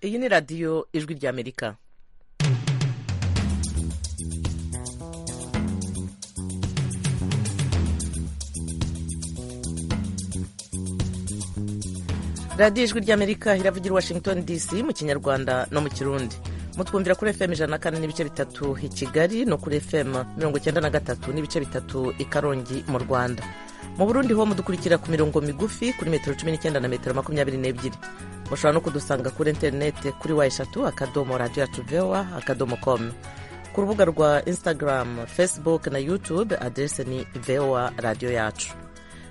iyi ni radiyo ijwi ry'amerika radiyo ijwi ry'amerika iravugira i washington dc mu kinyarwanda no mu kirundi mutwumvira kuri fm ijana na kane n'ibice bitatu i kigali no kuri fm mirongo icyenda na gatatu n'ibice bitatu i karongi mu rwanda mu burundi ho mudukurikira ku mirongo migufi kuri metero cumi n'icyenda na metero makumyabiri n'ebyiri mushobora no kudusanga kuri interineti kuri wa eshatu akadomo radiyo yacu vewa akadomo komu ku rubuga rwa instagram facebook na youtube aderese ni vewa radiyo yacu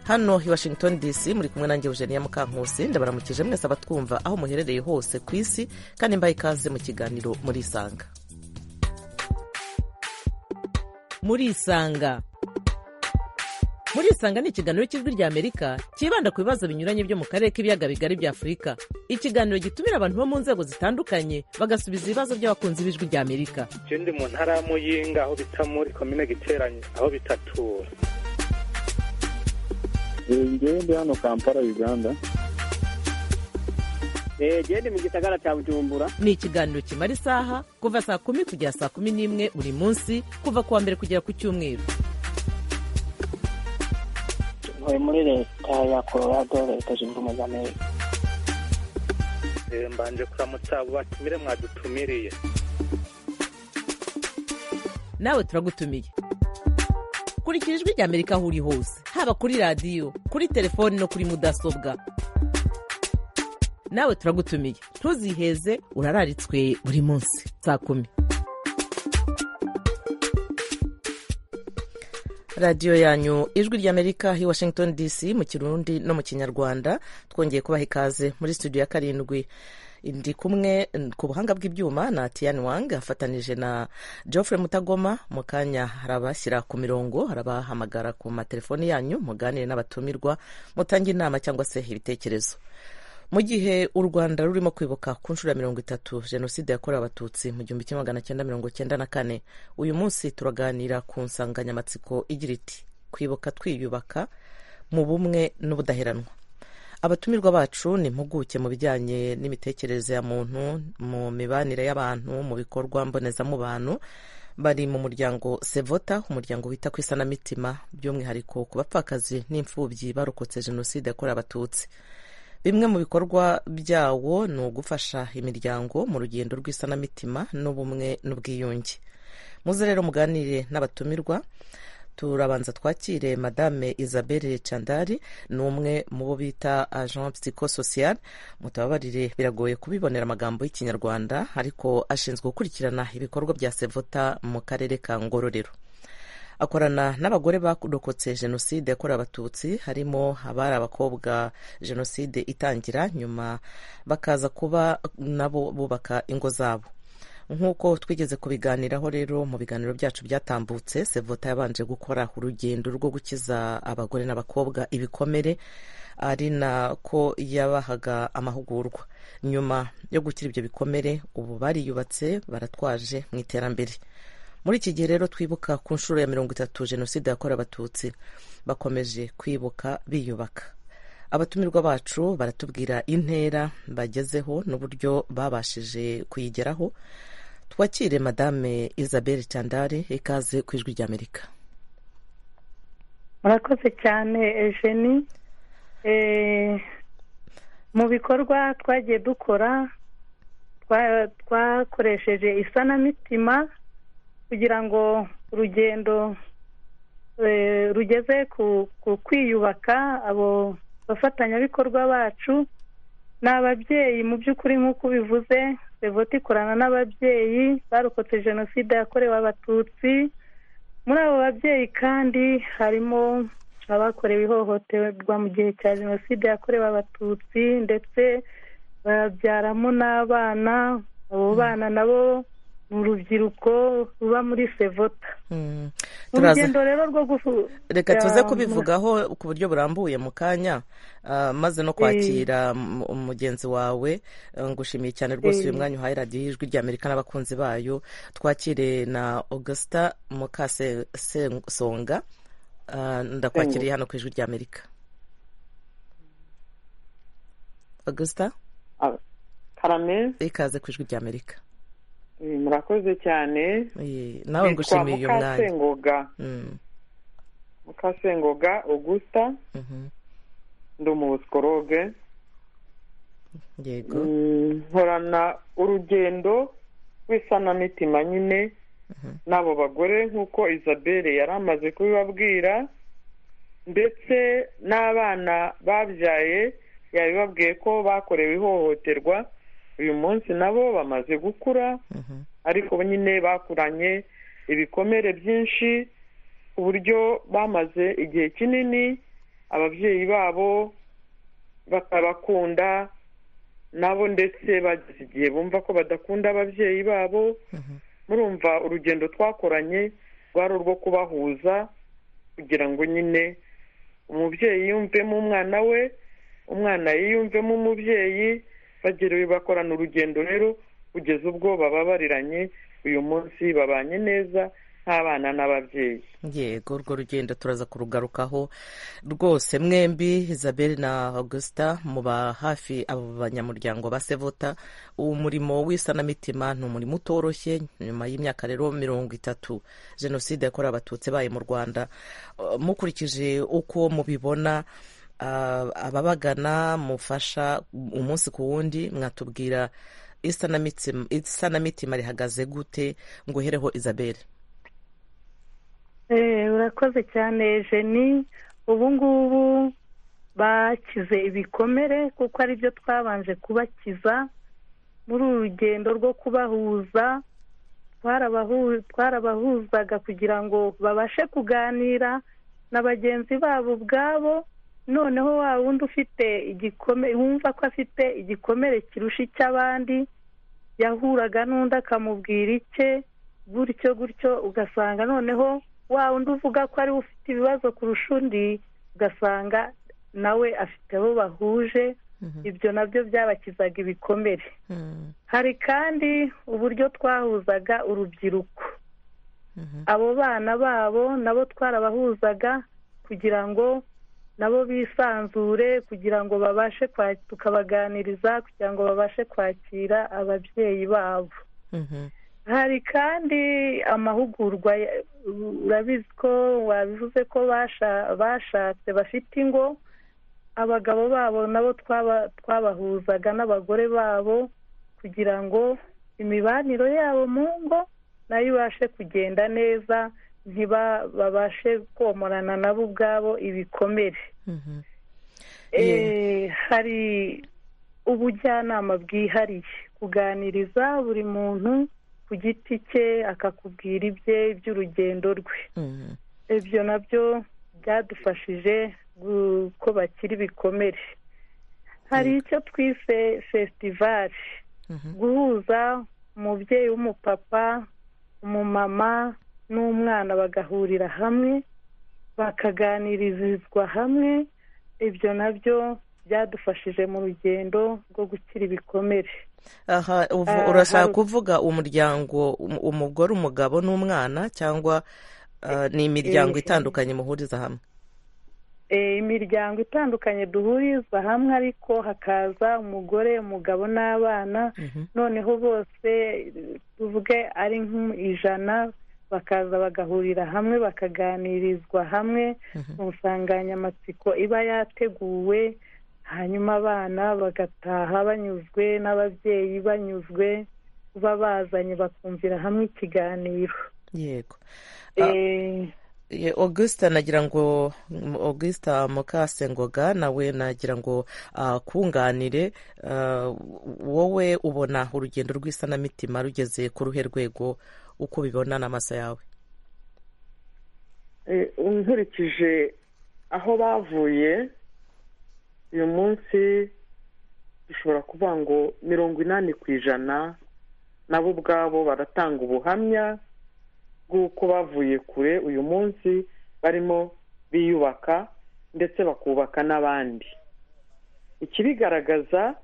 hano i washington dc muri kumwe nanjye eugenia mukankusi ndabaramukije mwese abatwumva aho muherereye hose ku isi kandi mbaye ikaze mu kiganiro murisanga murisanga murisanga ni ikiganiro cy'ijwi ry'amerika cyibanda ku bibazo binyuranye byo mu karere k'ibiyaga bigari bya afurika ikiganiro gitumira abantu bo mu nzego zitandukanye bagasubiza ibibazo by'abakunzi b'ijwi ry'amerika je ndi mu ntara ya muyinga aho bita muri komine giteranye aho bitatura ngewe ndi hano kampala uganda gende mu gisagara cya bujumbura ni ikiganiro kimara isaha kuva saa kumi kugera saa kumi n'imwe buri munsi kuva ku wa mbere kugera ku cyumweru ntuye muri leta ya colorado leta zunze ubumwe za amerika Eh, mbanje kuramutsa abo batumire mwadutumiriye nawe turagutumiye kurikira ijwi ry'amerika aho uri hose haba kuri radiyo kuri telefoni no kuri mudasobwa nawe turagutumiye ntuziheze urararitswe buri munsi saa kumi radiyo yanyu ijwi ry'amerika i washington dc mu kirundi no mu kinyarwanda twongeye kubaha ikaze muri studio ya karindwi ndi kumwe ku buhanga bw'ibyuma na tian wang afatanije na geoffrey mutagoma mu kanya harabashyira ku mirongo harabahamagara ku matelefoni yanyu muganire n'abatumirwa mutange inama cyangwa se ibitekerezo mu gihe u rwanda rurimo kwibuka ku nshuro ya mirongo itatu jenoside yakorewe abatutsi mu gihumbi kimwe magana cyenda mirongo cyenda na kane uyu munsi turaganira ku nsanganyamatsiko igira iti kwibuka twiyubaka mu bumwe n'ubudaheranwa abatumirwa bacu ni impuguke mu bijyanye n'imitekerereze ya muntu mu mibanire y'abantu mu bikorwa mbonezamubano bari mu muryango sevota umuryango wita ku isanamitima by'umwihariko ku bapfakazi n'imfubyi barokotse jenoside yakorewe abatutsi bimwe mu bikorwa byawo ni ugufasha imiryango mu rugendo rw'isanamitima n'ubumwe n'ubwiyunge muze rero muganire n'abatumirwa turabanza twakire madame isabelle chandari ni umwe mu bo bita agent psychosocial mutababarire biragoye kubibonera amagambo y'ikinyarwanda ariko ashinzwe gukurikirana ibikorwa bya sevota mu karere ka ngororero akorana n'abagore barokotse jenoside yakorewe abatutsi harimo abari abakobwa jenoside itangira nyuma bakaza kuba nabo bubaka ingo zabo nk'uko twigeze kubiganiraho rero mu biganiro byacu byatambutse sevota yabanje gukora urugendo rwo gukiza abagore n'abakobwa ibikomere ari nako yabahaga amahugurwa nyuma yo gukira ibyo bikomere ubu bariyubatse baratwaje mu iterambere muri iki gihe rero twibuka ku nshuro ya mirongo itatu jenoside yakorewe abatutsi bakomeje kwibuka biyubaka abatumirwa bacu baratubwira intera bagezeho n'uburyo babashije kuyigeraho twakire madame isabelle chandare ikaze ku ijwi ry'amerika murakoze cyane ejeni mu bikorwa twagiye dukora twakoresheje isanamitima kugira ngo urugendo rugeze ku kwiyubaka abo abafatanyabikorwa bacu ni ababyeyi mu by'ukuri nk'uko ubivuze revoti ikorana n'ababyeyi barokotse jenoside yakorewe abatutsi muri abo babyeyi kandi harimo abakorewe ihohoterwa mu gihe cya jenoside yakorewe abatutsi ndetse babyaramo n'abana abo bana nabo urubyiruko ruba muri sevota urugendo rero rwo reka tuze kubivugaho ku buryo burambuye mu kanya maze no kwakira mugenzi wawe ngushimiye cyane rwose uyu mwanya uhaye radiyo y'ijwi ry'amerika n'abakunzi bayo twakire na augusita mukasesonga ndakwakiriye hano ku ijwi ry'amerika augusita aramezo ikaze ku ijwi ry'amerika Eh, murakoze cyane Eh, nawe ngushimiye uyu mwanya mukasengoga Mm, mukasengoga augusta mhm. ndi umubusikoroge yego Mm, nkorana urugendo rw'isanamitima nyine n'abo bagore nk'uko isabelle yari amaze kubibabwira ndetse n'abana babyaye yabibabwiye ko bakorewe ihohoterwa uyu munsi nabo bamaze gukura Mhm. ariko bo nyine bakuranye ibikomere byinshi ku buryo bamaze igihe kinini ababyeyi babo batabakunda nabo ndetse bageze igihe bumva ko badakunda ababyeyi babo Mhm. murumva urugendo twakoranye rwari urwo kubahuza kugira ngo nyine umubyeyi yiyumvemo umwana we umwana yiyumvemo umubyeyi bagerewe bakorana urugendo rero kugeza ubwo bababariranye uyu munsi babanye neza nk'abana n'ababyeyi yego urwo rugendo turaza kurugarukaho rwose mwembi isabelle na augusta muba hafi abo banyamuryango ba sevota uwo murimo w'isanamitima ni umurimo utoroshye nyuma y'imyaka rero mirongo itatu jenoside yakorewe abatutsi bayo mu rwanda Eh, mukurikije uko mubibona ah, ababagana mufasha umunsi ku wundi mwatubwira isanamitima isanamitima rihagaze gute nguhereho isabelle Eh, urakoze cyane jeni ubu ngubu bakize ibikomere kuko ari byo twabanje kubakiza muri uru rugendo rwo kubahuza twarabahu- twarabahuzaga kugira ngo babashe kuganira na bagenzi babo ubwabo noneho wa wundi ufite igikomere wumva ko afite igikomere kirusha icy'abandi yahuraga n'undi akamubwira icye gutyo gutyo ugasanga noneho wa wundi uvuga ko ari we ufite ibibazo kurusha undi ugasanga nawe afite abo bahuje ibyo nabyo byabakizaga ibikomere Mhm. hari kandi uburyo twahuzaga urubyiruko abo bana babo nabo twarabahuzaga kugira ngo nabo bisanzure kugira ngo babashe kwa- tukabaganiriza kugira ngo babashe kwakira ababyeyi babo Mhm. hari kandi amahugurwa ya- urabizi ko wabivuze ko basha- bashatse bafite ingo abagabo babo nabo twaba- twabahuzaga n'abagore babo kugira ngo imibanire yabo mu ngo nayo ibashe kugenda neza ntiba- babashe komorana nabo ubwabo ibikomere Mhm. Eh, hari ubujyanama bwihariye kuganiriza buri muntu ku giti cye akakubwira ibye iby'urugendo rwe Mhm. ibyo nabyo byadufashije gu- ko bakira ibikomere hari icyo twise fesitivali Mhm. guhuza umubyeyi w'umupapa umumama n'umwana bagahurira hamwe bakaganirizwa hamwe ibyo nabyo byadufashije mu rugendo rwo gukira ibikomere aha uvu- Ah, urashaka hari- kuvuga umuryango um- umugore umugabo n'umwana cyangwa ah, ni imiryango eh, itandukanye muhuriza hamwe Eh, imiryango itandukanye duhuriza hamwe ariko hakaza umugore umugabo n'abana Mhm. noneho bose tuvuge ari nk'ijana bakaza bagahurira hamwe bakaganirizwa hamwe mu nsanganyamatsiko iba yateguwe hanyuma abana bagataha banyuzwe n'ababyeyi banyuzwe kuba bazanye bakumvira hamwe ikiganiro yego Eh, Ye- augusta nagira ngo m- augusta mukasengoga nawe nagira ngo ah, kunganire ah, wowe ubona urugendo rw'isanamitima rugeze ku ruhe rwego uko ubibona n'amaso yawe Eh, nkurikije aho bavuye uyu munsi dushobora kuvuga ngo mirongo inani ku ijana nabo ubwabo baratanga ubuhamya bw'uko bavuye kure uyu munsi barimo biyubaka ndetse bakubaka n'abandi ikibigaragaza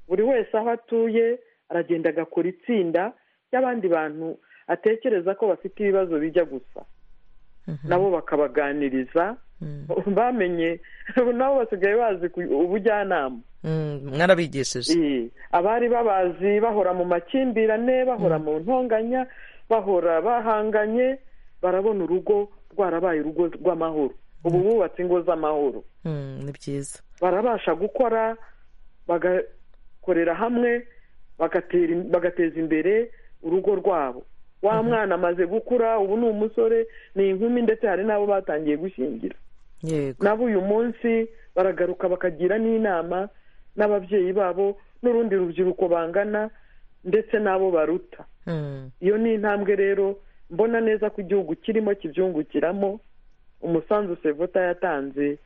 buri wese aho atuye aragenda agakora itsinda ry'abandi bantu atekereza ko bafite ibibazo bijya gusa nabo bakabaganiriza bamenye ubu nabo basigaye bazi ku- ubujyanama mwarabigishije Eh, abari babazi bahora mu makimbirane bahora mu ntonganya bahora bahanganye barabona urugo rwarabaye urugo rw'amahoro ubu bubatse ingo z'amahoro Mm, ni byiza barabasha gukora bagakorera hamwe bagatera im- bagateza imbere urugo rwabo wa mwana amaze gukura ubu ni umusore ni inkumi ndetse hari n'abo batangiye gushingira yego nabo uyu munsi baragaruka bakagira n'inama n'ababyeyi babo n'urundi rubyiruko bangana ndetse n'abo baruta Mm, iyo ni intambwe rero mbona neza ko igihugu kirimo kibyungukiramo umusanzu sevota yatanze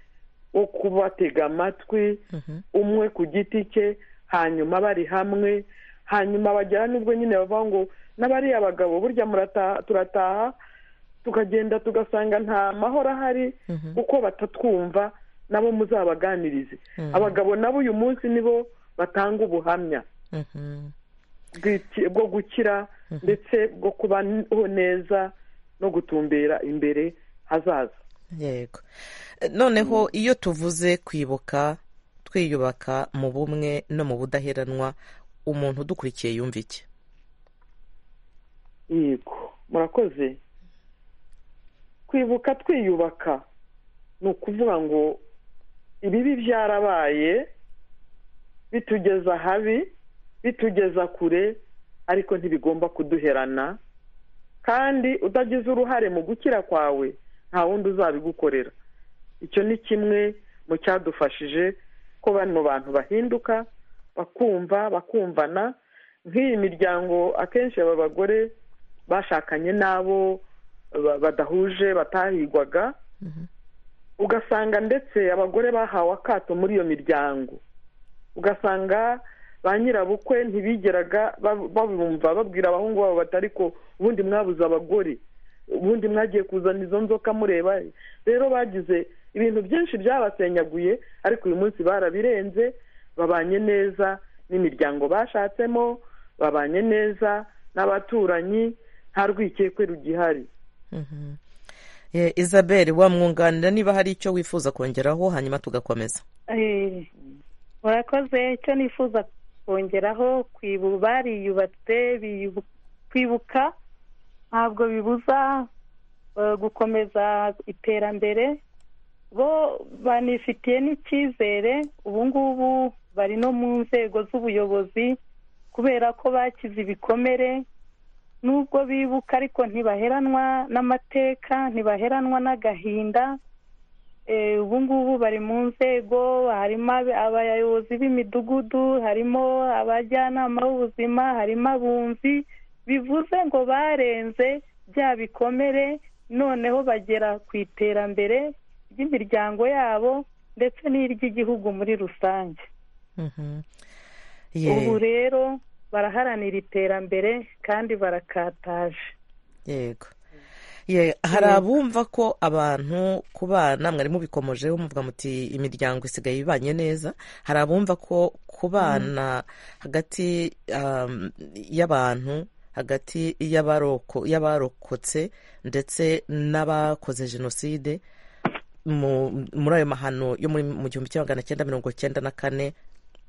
wo kubatega amatwi mhm. umwe ku giti cye hanyuma bari hamwe hanyuma bagera n'ubwo nyine bavuga ngo n'abariya bagabo burya murata- turataha tukagenda tugasanga nta mahoro ahari Mhm. kuko batatwumva nabo muzabaganirize Mhm. abagabo nabo uyu munsi nibo batanga ubuhamya Mhm. bw'iki- bwo gukira ndetse bwo kubaho neza no gutumbera imbere hazaza yego Eh, noneho iyo tuvuze kwibuka twiyubaka mu bumwe no mu budaheranwa umuntu udukurikiye yumva iki yego murakoze kwibuka twiyubaka ni ukuvuga ngo ibibi byarabaye bitugeza habi bitugeza kure ariko ntibigomba kuduherana kandi utagize uruhare mu gukira kwawe nta wundi uzabigukorera icyo ni kimwe mu cyadufashije ko bano bantu bahinduka bakumva bakumvana nk'iyi miryango akenshi aba bagore bashakanye n'abo ba- badahuje batahigwaga ugasanga ndetse abagore bahawe akato muri iyo miryango ugasanga ba nyirabukwe ntibigeraga bab- babumva babwira abahungu babo bati ariko ubundi mwabuze abagore ubundi mwagiye kuzana izo nzoka mureba he?" rero bagize ibintu byinshi byabasenyaguye ariko uyu munsi barabirenze babanye neza n'imiryango bashatsemo babanye neza n'abaturanyi nta rwikekwe rugihari Mhm. Eh, isabelle wamwunganira niba hari icyo wifuza kongeraho hanyuma tugakomeza Eh, murakoze icyo nifuza kongeraho kwibu bariyubatse biyu- kwibuka ntabwo bibuza eh, gukomeza iterambere bo banifitiye n'icyizere ubu ngubu bari no mu nzego z'ubuyobozi kubera ko bakize ibikomere nubwo bibuka ariko ntibaheranwa n'amateka ntibaheranwa n'agahinda Eh, ubu ngubu bari mu nzego harimo ab- abayobozi b'imidugudu harimo abajyanama b'ubuzima harimo abunzi bivuze ngo barenze bya bikomere noneho bagera ku iterambere ry'imiryango yabo ndetse n'iry'igihugu muri rusange Mhm. ubu Ye- rero baraharanira iterambere kandi barakataje yego Ye, hari abumva ko abantu ku bana mwari mubikomojeho muvuga muti imiryango isigaye ibanye neza hari abumva ko ku bana hagati um, y'abantu hagati y'abaroko- y'abarokotse ndetse n'abakoze jenoside mu- muri ayo mahano yo muri mu gihumbi kimwe magana cyenda mirongo cyenda na kane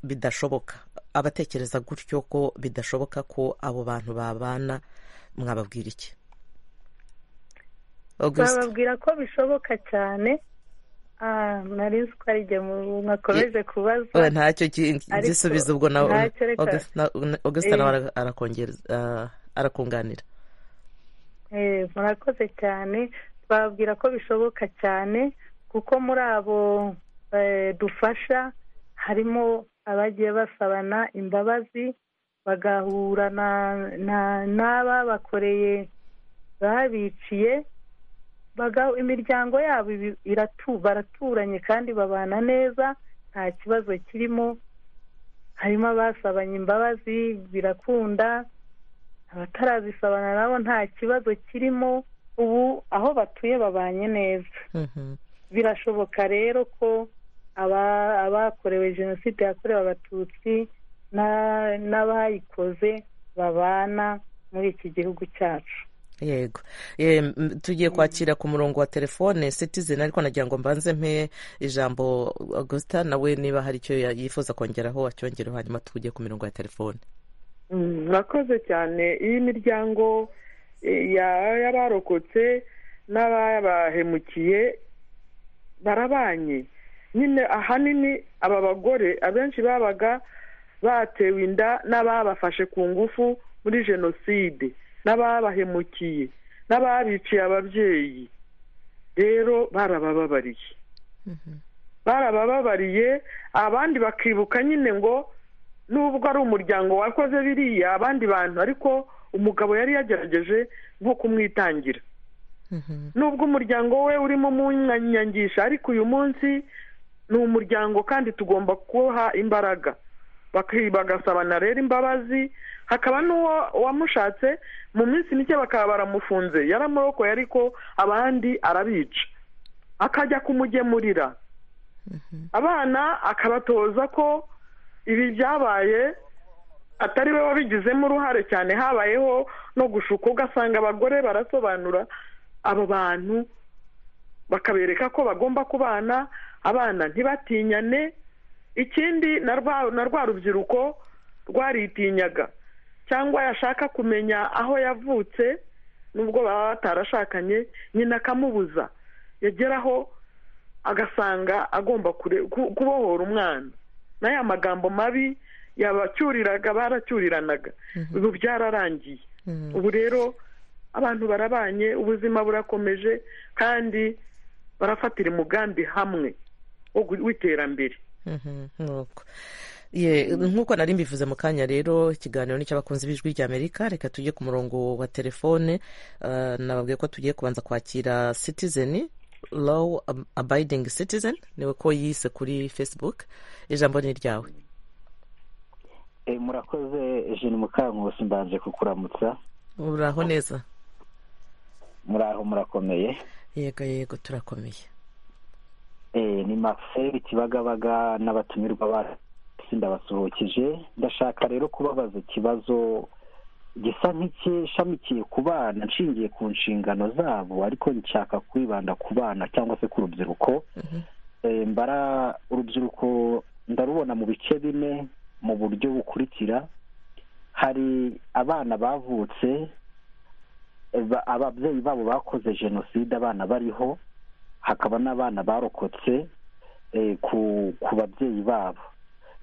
bidashoboka abatekereza gutyo ko bidashoboka ko abo bantu babana mwababwira iki augustin bababwira ko bishoboka cyane Ah, nari nzi ko ari igihe mwakomeje kubaza we ntacyo ki- Ariko gisubizo ubwo na ntacyo reka- August- na- na- augustin Eh. nawe ara- arakongera- ah, arakunganira Eh, murakoze cyane twababwira ko bishoboka cyane kuko muri abo eh, dufasha harimo abagiye basabana imbabazi bagahura na- na- n'ababakoreye babiciye baga- imiryango yabo ibi- iratu baraturanye kandi babana neza nta kibazo kirimo harimo abasabanye imbabazi birakunda abatarazisabana nabo nta kibazo kirimo ubu aho batuye babanye neza Mhm. birashoboka rero ko aba- abakorewe jenoside yakorewe abatutsi na- n'abayikoze babana muri iki gihugu cyacu yego Em, tugiye kwakira ku murongo wa telefone citizen ariko nagira ngo mbanze mpe ijambo augustin nawe niba hari icyo ya- yifuza kongeraho acyongereho hanyuma tujye ku mirongo ya telefone Mm, murakoze cyane iyi miryango eh, ya- y'abarokotse n'ababahemukiye barabanye nyine ahanini aba bagore abenshi babaga batewe inda n'ababafashe ku ngufu muri jenoside n'ababahemukiye n'ababiciye ababyeyi rero barabababariye barabababariye abandi bakibuka nyine ngo nubwo ari umuryango wakoze biriya abandi bantu ariko umugabo yari yagerageje nko kumwitangira nubwo umuryango we urimo umunyanyangisha ariko uyu munsi ni umuryango kandi tugomba kuha imbaraga Baki- bagasabana rero imbabazi hakaba n'uwo wamushatse mu minsi mike bakaba baramufunze yaramurokoye ariko abandi arabica akajya kumugemurira abana akabatoza ko ibi byabaye atari we wabigizemo uruhare cyane habayeho no gushuka ugasanga abagore barasobanura abo bantu bakabereka ko bagomba kubana abana ntibatinyane ikindi na rwa- na rwa rubyiruko rwaritinyaga cyangwa yashaka kumenya aho yavutse nubwo baba batarashakanye nyina akamubuza yageraho agasanga agomba kure- ku- kubohora umwana n'aya magambo mabi yabacyuriraga baracyuriranaga ubu byararangiye ubu rero abantu barabanye ubuzima burakomeje kandi barafatira umugambi hamwe wo gu- w'iterambere Mhm, nuko Ye, nk'uko nari mbivuze mu kanya rero ikiganiro ni cy'abakunzi b'ijwi ry'amerika reka tujye ku murongo wa telefone Ah, nababwiye ko tugiye kubanza kwakira citizen law ab- abiding citizen niwe ko yise kuri facebook ijambo ni iryawe Eh, murakoze jeni mukankusi mbanje kukuramutsa uraho neza muraho murakomeye yego yego turakomeye Eh, ni maxel kibagabaga n'abatumirwa basi ndabasuhukije ndashaka rero kubabaza ikibazo gisa nk'icyeshamikiye ku bana nshingiye ku nshingano zabo ariko nshaka kwibanda ku bana cyangwa se ku rubyiruko Eh, mbara urubyiruko ndarubona mu bice bine mu buryo bukurikira hari abana bavutse ba- ababyeyi babo bakoze jenoside abana bariho hakaba n'abana barokotse eh, ku ku babyeyi babo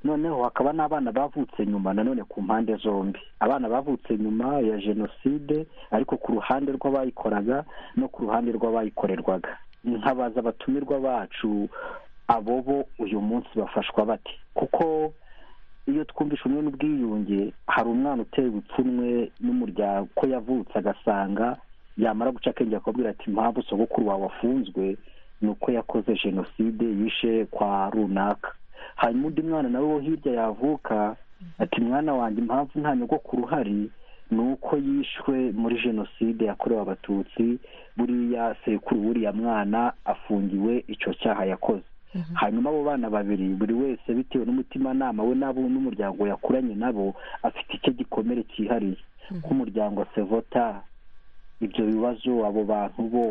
noneho hakaba n'abana bavutse nyuma nanone ku mpande zombi abana bavutse nyuma ya jenoside ariko ku ruhande rw'abayikoraga no ku ruhande rw'abayikorerwaga nkabaza abatumirwa bacu abo bo uyu munsi bafashwa bate kuko iyo twumvisha umwe n'ubwiyunge hari umwana utewe ipfunwe n'umuryango ko yavutse agasanga yamara guca akenge akabwira ati impamvu sogokuru wawe afunzwe ni uko yakoze jenoside yishe kwa runaka hanyuma undi mwana nawe wo hirya yavuka ati mwana wanjye impamvu nta nyogokuru uhari ni uko yishwe muri jenoside yakorewe abatutsi buriya sekuru w'uriya mwana afungiwe icyo cyaha yakoze hanyuma abo bana babiri buri wese bitewe n'umutimanama we nabo n'umuryango yakuranye nabo afite icyo gikomere cyihariye nk'umuryango sevota ibyo bibazo abo bantu bo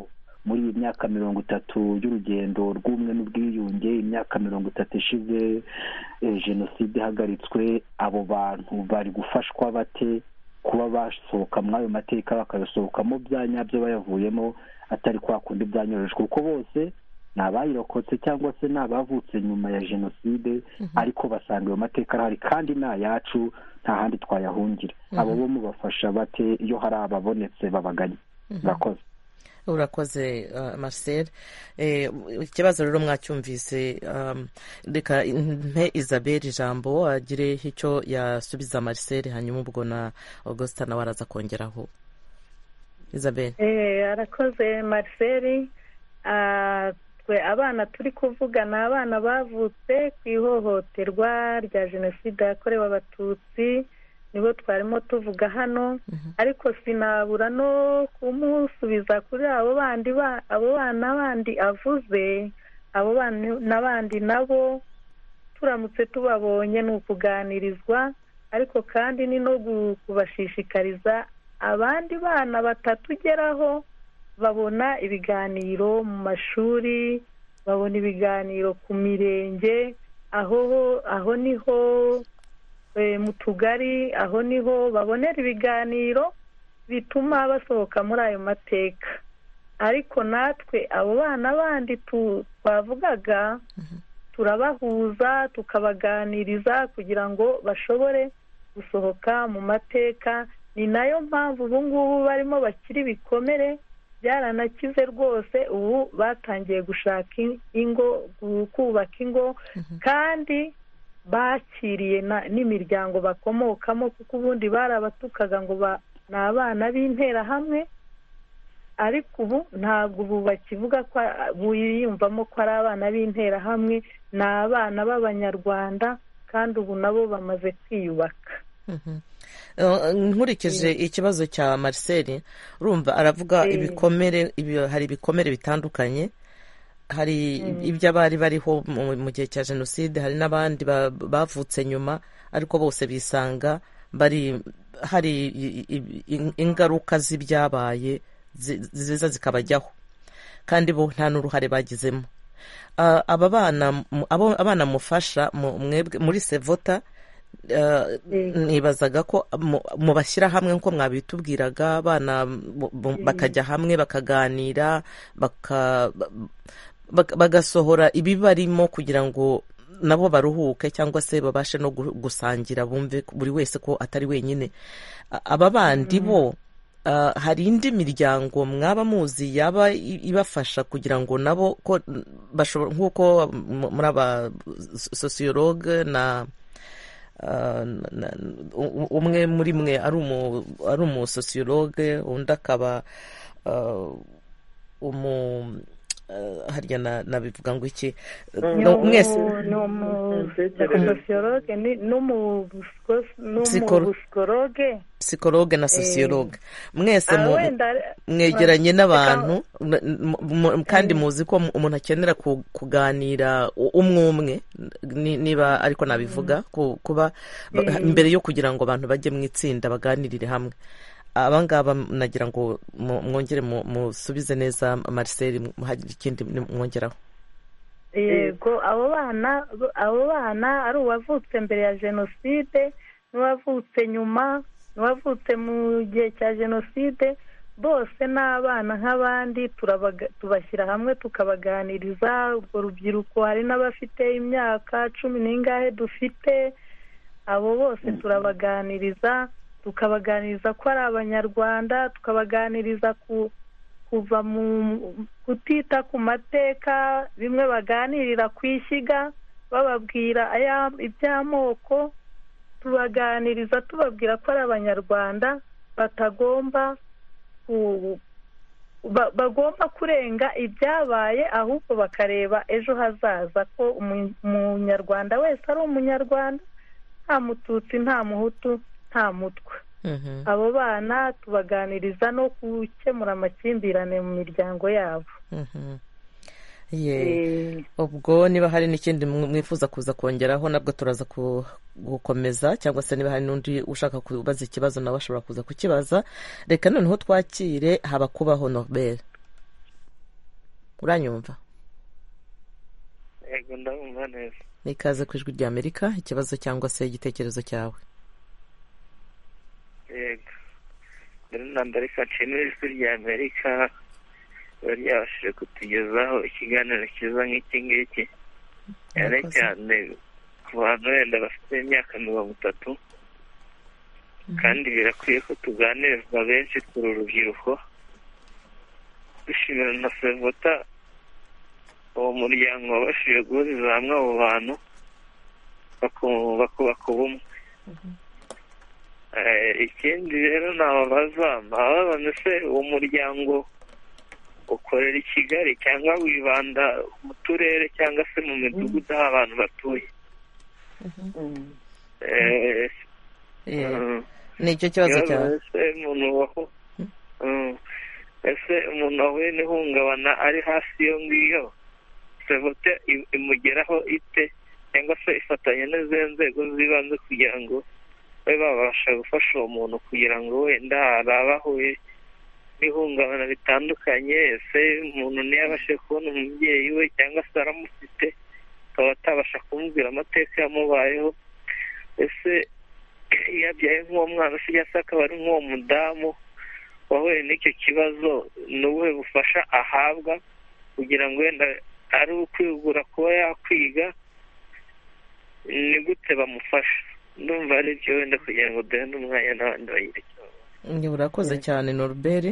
muri iyi myaka mirongo itatu y'urugendo rw'umwe n'ubwiyunge imyaka mirongo itatu ishize eh, jenoside ihagaritswe abo bantu bari gufashwa bate kuba basohoka muri ayo mateka bakayasohokamo bya nyabyo bayavuyemo atari kwa kundi byanyoroheje kuko bose ni abayirokotse cyangwa se ni abavutse nyuma ya jenoside ariko basanga ayo mateka arahari kandi ni ayacu nta handi twayahungira abo bo mubafasha bate iyo hari ababonetse babaganye murakoze urakoze uh, marcel Eh, ikibazo rero mwacyumvise um, reka mpe isabel ijambo agire icyo yasubiza marcel hanyuma ubwo na augustin nawe araza kongeraho isabel Eh, arakoze marcel Ah, twe abana turi kuvuga ni abana bavutse ku ihohoterwa rya jenoside yakorewe abatutsi nibo twarimo tuvuga hano ariko sinabura no kumusubiza kuri abo bandi ba- abo bana bandi avuze abo bana n'abandi nabo turamutse tubabonye ni ukuganirizwa ariko kandi ni no gu- kubashishikariza abandi bana batatu ugeraho babona ibiganiro mu mashuri babona ibiganiro ku mirenge aho aho niho mu tugari aho niho babonera ibiganiro bituma basohoka muri ayo mateka ariko natwe abo bana bandi twavugaga turabahuza tukabaganiriza kugira ngo bashobore gusohoka mu mateka ni nayo mpamvu ubu ngubu barimo bakiri ibikomere byaranakize rwose ubu batangiye gushaka ingo kubaka ingo kandi bakiriye n'imiryango bakomokamo kuko ubundi barabatukaga ngo ni abana b'interahamwe ariko ubu ntabwo ubu bakivuga ko biyumvamo ko ari abana b'interahamwe ni abana b'abanyarwanda kandi ubu nabo bamaze kwiyubaka nkurikije ikibazo cya Marcel urumva aravuga ibikomere hari ibikomere bitandukanye hari iby'abari bariho mu gihe cya jenoside hari n'abandi bavutse nyuma ariko bose bisanga bari hari ingaruka z'ibyabaye ziza zikabajyaho kandi bo nta n'uruhare bagizemo aba bana mufasha muri sevota nibazaga ko mubashyira hamwe nko mwabitubwiraga abana bakajya hamwe bakaganira bagasohora ibibarimo kugira ngo nabo baruhuke cyangwa se babashe no gusangira bumve buri wese ko atari wenyine aba bandi bo hari indi miryango mwaba muzi yaba ibafasha kugira ngo nabo ko bashobora nk'uko muri aba sosiyologe na umwe muri mwe ari umusosiyologe undi akaba umu harya nabivuga ngo iki mwese ni umusosiyologe n'umusikologe sikologe na sosiyologe mwese mwegeranye n'abantu kandi muzi ko umuntu akenera kuganira umwe umwe niba ariko nabivuga kuba mbere yo kugira ngo abantu bajye mu itsinda baganirire hamwe abangaba nagira ngo mwongere musubize neza Marcel hari ikindi mwongeraho yego abo bana abo bana ari uwavutse mbere ya jenoside n'uwavutse nyuma n'uwavutse mu gihe cya jenoside bose ni abana nk'abandi tubashyira hamwe tukabaganiriza urwo rubyiruko hari n'abafite imyaka cumi n'ingahe dufite abo bose turabaganiriza tukabaganiriza ko ari abanyarwanda tukabaganiriza kuva mu kutita ku mateka bimwe baganirira ku ishyiga bababwira iby'amoko tubaganiriza tubabwira ko ari abanyarwanda batagomba bagomba kurenga ibyabaye ahubwo bakareba ejo hazaza ko umunyarwanda wese ari umunyarwanda nta mututsi nta muhutu nta mutwe abo bana tubaganiriza no gukemura amakimbirane mu miryango yabo ubwo niba hari n'ikindi mwifuza kuza kongeraho nabwo turaza gukomeza cyangwa se niba hari n'undi ushaka kubaza ikibazo nawe ashobora kuza kukibaza reka noneho twakire haba kubaho nobel uranyumva yego ndabumva neza ikaze ku ijwi rya amerika ikibazo cyangwa se igitekerezo cyawe yego mbere na mbere reka nshimire ijwi rya amerika riba ryabashije kutugezaho ikiganiro cyiza nk'iki ngiki cyane cyane ku bantu wenda bafite imyaka mirongo itatu kandi birakwiye ko tuganirizwa benshi turi urubyiruko dushimira na sevota uwo muryango wabashije guhuriza hamwe abo bantu bakubaka ubumwe ikindi rero nababaza ababaza se uwo muryango ukorera i kigali cyangwa wibanda mu turere cyangwa se mu midugudu aho abantu batuye ni icyo kibazo cyawe ese umuntu wahuye n'ihungabana ari hasi iyo ngiyo sevote imugeraho ite cyangwa se ifatanya n'izindi nzego z'ibanze kugira ngo babe babasha gufasha uwo muntu kugira ngo wenda hari abahuye n'ihungabana ritandukanye ese umuntu ntiyabashe kubona umubyeyi we cyangwa se aramufite akaba atabasha kumubwira amateka yamubayeho ese iyo abyaye nk'uwo mwana usigaye asa akaba ari nk'uwo mudamu wahuye n'icyo kibazo ni ubuhe bufasha ahabwa kugira ngo wenda ari ukwihugura kuba yakwiga ni gute bamufasha ndumva ari byo wenda kugira ngo duhe n'umwanya n'abandi bagire icyo bavuga. urakoze cyane noruberi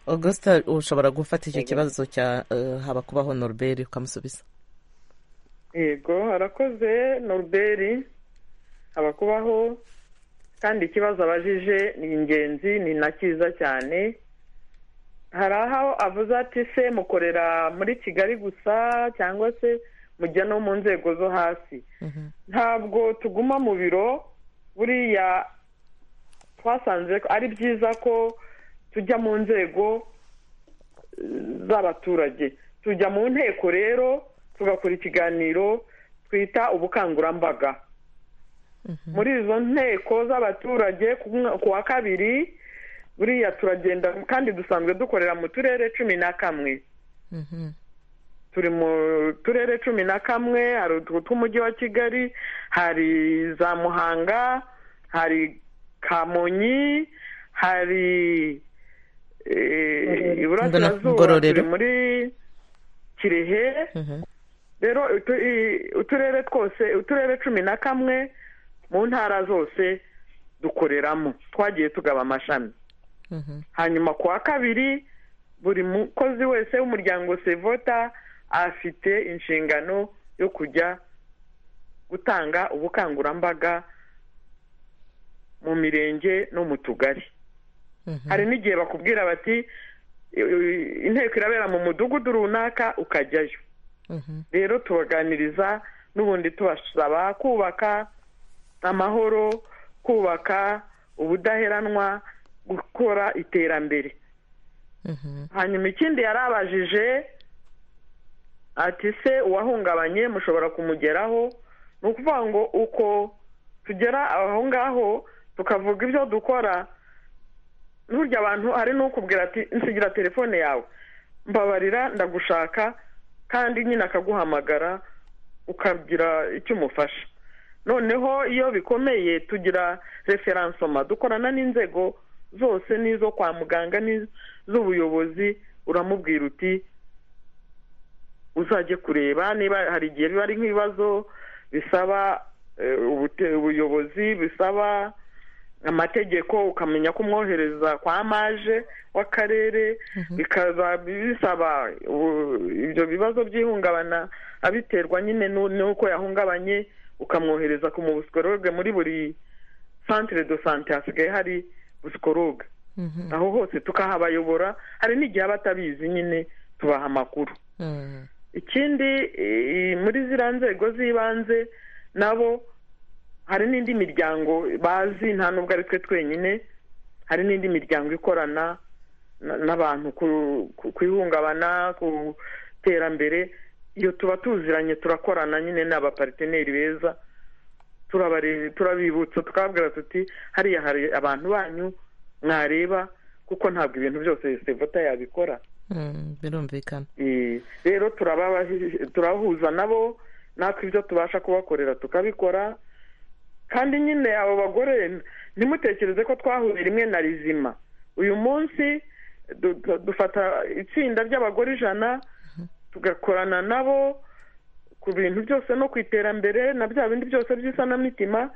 augusita ushobora gufata icyo kibazo cya eh, haba kubaho noruberi ukamusubiza yego arakoze noruberi abakubaho kandi ikibazo abajije ni ingenzi ni na cyiza cyane hari aho avuze ati se mukorera muri kigali gusa cyangwa se mujya no mu nzego zo hasi ntabwo tuguma mu biro buriya twasanze ko ari byiza ko tujya mu nzego eh, z'abaturage tujya mu nteko rero tugakora ikiganiro twita ubukangurambaga muri izo nteko z'abaturage ku mwa- ku wa kabiri buriya turagenda kandi dusanzwe dukorera mu turere cumi na kamwe Mhm. turi mu turere cumi na kamwe hari utu tw'umujyi wa kigali hari za muhanga hari kamonyi hari eh, iburasirazuba Ngororero. turi muri kirehe Mhm. rero utu- i- uturere twose uturere cumi na kamwe mu ntara zose dukoreramo twagiye tugaba amashami Mhm. hanyuma ku wa kabiri buri mukozi wese w'umuryango sevota afite inshingano yo kujya gutanga ubukangurambaga mu mirenge no mu tugari Mhm. hari n'igihe bakubwira bati "I- i- inteko irabera mu mudugudu runaka ukajyayo Mhm. rero tubaganiriza n'ubundi tubasaba kubaka amahoro kubaka ubudaheranwa gukora iterambere Mhm. hanyuma ikindi yarabajije ati se uwahungabanye mushobora kumugeraho ni ukuvuga ngo uko tugera aho ngaho tukavuga ibyo dukora n'urya abantu hari n'ukubwira ati nsigira telefone yawe mbabarira ndagushaka kandi nyine akaguhamagara ukagira icyo umufasha noneho iyo bikomeye tugira referansoma dukorana n'inzego zose n'izo kwa muganga n'iz'ubuyobozi uramubwira uti uzajye kureba niba hari igihe biba ari nk'ibibazo bisaba eh, ubute- ubuyobozi bisaba amategeko ukamenya ko umwohereza kwa maje w'akarere bikaza bisaba u- ibyo bibazo by'ihungabana abiterwa nyine n'u- n'uko yahungabanye ukamwohereza ku mu busikoroge muri buri santire do sante hasigaye hari busikoroge Mhm. aho hose tukahabayobora hari n'igihe aba atabizi nyine tubaha amakuru Mhm. ikindi eh, muri ziriya nzego z'ibanze nabo hari n'indi miryango bazi nta nubwo ari twe twenyine hari n'indi miryango ikorana na- n'abantu ku- ku- ku ihungabana ku iterambere iyo tuba tuziranye turakorana nyine ni abapariteneri beza turabare- turabibutsa tukababwira tuti hariya hari abantu banyu mwareba kuko ntabwo ibintu byose sevota yabikora Mhm. birumvikana Eh, rero turababa- turahuza nabo natwe ibyo tubasha kubakorera tukabikora kandi nyine abo bagore ntimutekereze ko twahuye rimwe na rizima uyu munsi du- du- dufata itsinda ry'abagore ijana tugakorana nabo ku bintu byose no ku iterambere na bya bindi byose by'isanamitima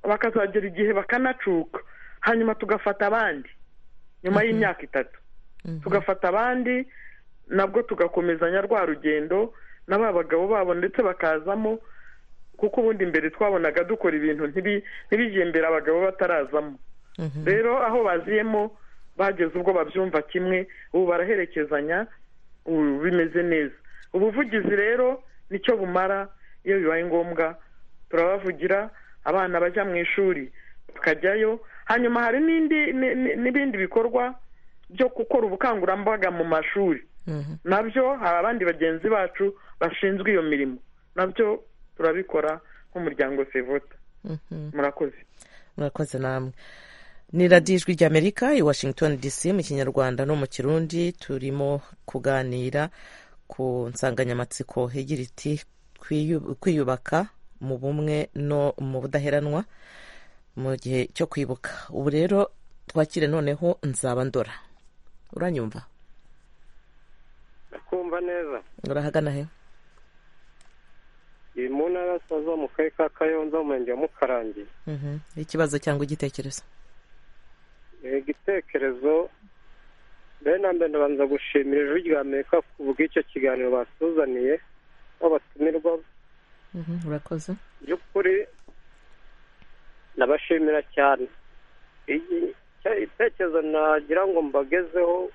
bakazagera igihe bakanacuka hanyuma tugafata abandi nyuma y'imyaka itatu Mhm. tugafata abandi nabwo tugakomezanya rwa rugendo na ba bagabo babo ndetse bakazamo kuko ubundi mbere twabonaga dukora ibintu ntibi- ntibijye imbere abagabo batarazamo Mhm. rero aho baziyemo bageze ubwo babyumva kimwe ubu baraherekezanya ubu bimeze neza ubuvugizi rero nicyo bumara iyo bibaye ngombwa turabavugira abana bajya mu ishuri bakajyayo hanyuma hari n'indi ni- ni- n'ibindi bikorwa byo gukora ubukangurambaga mu mashuri Mhm. nabyo hari abandi bagenzi bacu bashinzwe iyo mirimo nabyo turabikora nk'umuryango sevota Mhm. murakoze murakoze namwe ni radiyo ijwi ry'amerika i washington dc mu kinyarwanda no mu kirundi turimo kuganira ku nsanganyamatsiko igira iti "Kwiyu- kwiyubaka mu bumwe no mu budaheranwa mu gihe cyo kwibuka ubu rero twakire noneho nzaba ndora uranyumva ndakumva neza urahagana he iri mu ntara y'abasaza mu karere ka kayonza mu murenge wa mukarangi Mhm. ikibazo cyangwa igitekerezo igitekerezo mbere na mbere ndabanza gushimira ijwi rya amerika ku bw'icyo kiganiro batuzaniye babatumirwa Mhm, urakoze by'ukuri ndabashimira cyane Iki- icyo- itekerezo nagira ngo mbagezeho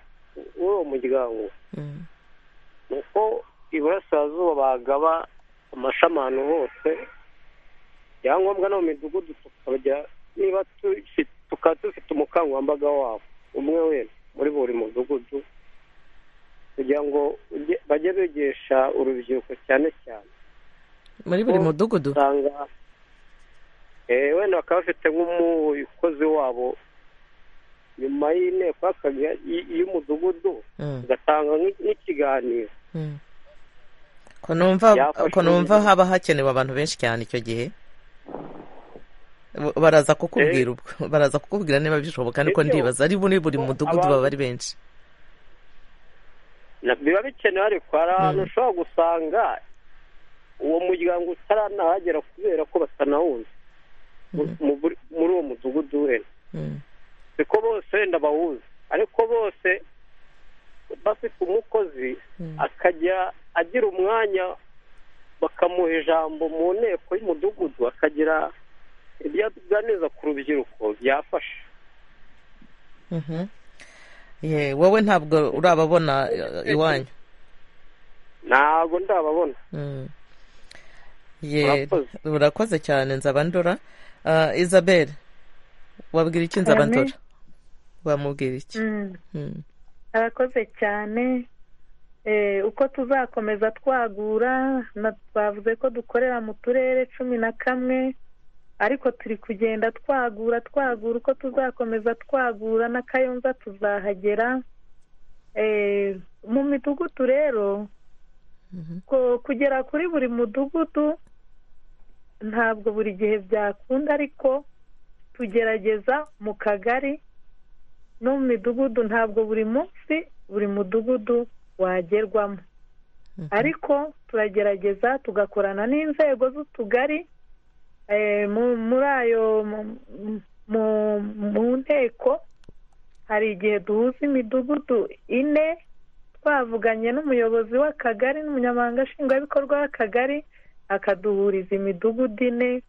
w'uwo muryango Mhm. uko iburasirazuba bagaba amashami ahantu hose ibyangombwa no mu midugudu tukajya niba tufi- tukaba dufite umukangurambaga wabo umwe wese muri buri mudugudu kugira ngo ujye- bajye bigisha urubyiruko cyane cyane muri buri Ko mudugudu usanga eh, wenda bakaba bafite nk'umukozi wabo nyuma y'inteko y'akagari- y- y'umudugudu Mhm. ugatanga nk'i- nk'ikiganiro Mhm. ko numva Byafasha ko numva ubuyobozi. haba hakenewe abantu benshi cyane icyo gihe Bo- baraza kukubwira ubwo baraza kukubwira niba bishoboka niko Ibyo- ndibaza ari muri buri ko mudugudu abantu- baba ari benshi Na- biba bikenewe ariko hari ahantu Mm. ushobora gusanga uwo muryango utaranahagera kubera ko batanawuzi Mhm. Mu- muri- muri uwo mudugudu wenda Mhm. siko bose wenda bawuzi ariko bose bafite umukozi Mhm. akajya agira umwanya bakamuha ijambo mu nteko y'umudugudu akagira ibyo aganiriza ku rubyiruko byafasha Mhm. Ye, wowe ntabwo urababona eh, iwanyu ntabwo ndababona Mm. Ye, Urakoze. urakoze cyane nzaba ndora Ah, isabel wabwira iki nzaba Ame. ndora wamubwira iki Mm. Mm. arakoze cyane Eh, uko tuzakomeza twagura na- twavuze ko dukorera mu turere cumi na kamwe ariko turi kugenda twagura twagura uko tuzakomeza twagura n'akayonza tuzahagera Eh, mu midugudu rero Mhm. ko- kugera kuri buri mudugudu ntabwo buri gihe byakunda ariko tugerageza mu kagari no mu midugudu ntabwo buri munsi buri mudugudu wagerwamo Mhm. ariko turagerageza tugakorana n'inzego z'utugari eh, mu- muri ayo mu- mu- mu nteko hari igihe duhuza imidugudu ine twavuganye n'umuyobozi w'akagari n'umunyamabanga nshingwabikorwa w'akagari akaduhuriza imidugudu ine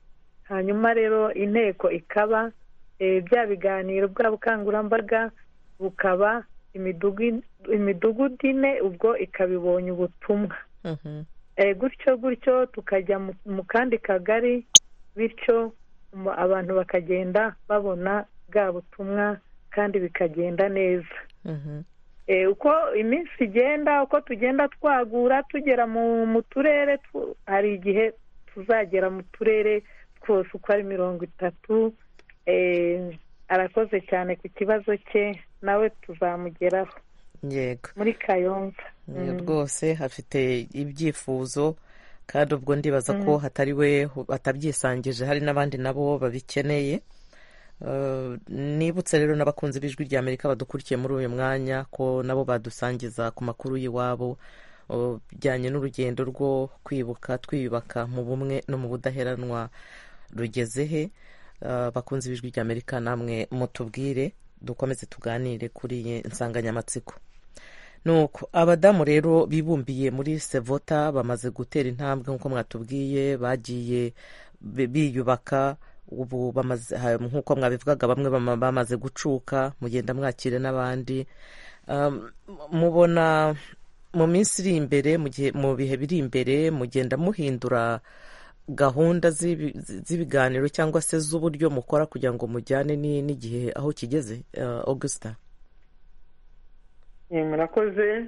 hanyuma rero inteko ikaba eh, bya biganiro bwa bukangurambaga bukaba imidugu- imidugudu ine ubwo ikaba ibonye ubutumwa Mhm. Eh, gutyo gutyo tukajya mu- mu kandi kagari bityo mu- abantu bakagenda babona bwa butumwa kandi bikagenda neza Mhm. Eh, uko iminsi igenda uko tugenda twagura tugera mu mu turere tu- hari igihe tuzagera mu turere twose uko ari mirongo itatu Eh, arakoze cyane ku kibazo cye nawe tuzamugeraho yego muri kayonza Oya, Mm. rwose hafite ibyifuzo kandi ubwo ndibaza ko hatari we hu- atabyisangije hari n'abandi nabo babikeneye Eh, nibutse rero n'abakunzi b'ijwi rya amerika badukurikiye muri uyu mwanya ko nabo badusangiza ku makuru y'iwabo eh, bijyanye n'urugendo rwo kwibuka twiyubaka mu bumwe no mu budaheranwa rugeze he Eh, bakunzi b'ijwi rya amerika namwe mutubwire dukomeze tuganire kuri iyi nsanganyamatsiko nuko abadamu rero bibumbiye muri sevota bamaze gutera intambwe nk'uko mwatubwiye bagiye bi- biyubaka ubu bamaze ha- nk'uko mwabivugaga bamwe bama- bamaze gucuka mugenda mwakire n'abandi Um, mubona mu minsi iri imbere mu gihe- mu bihe biri imbere mugenda muhindura gahunda z'ibi- zi- z'ibiganiro cyangwa se z'uburyo mukora kugira ngo mujyane ni- n'igihe aho kigeze eh, augusta Eh, murakoze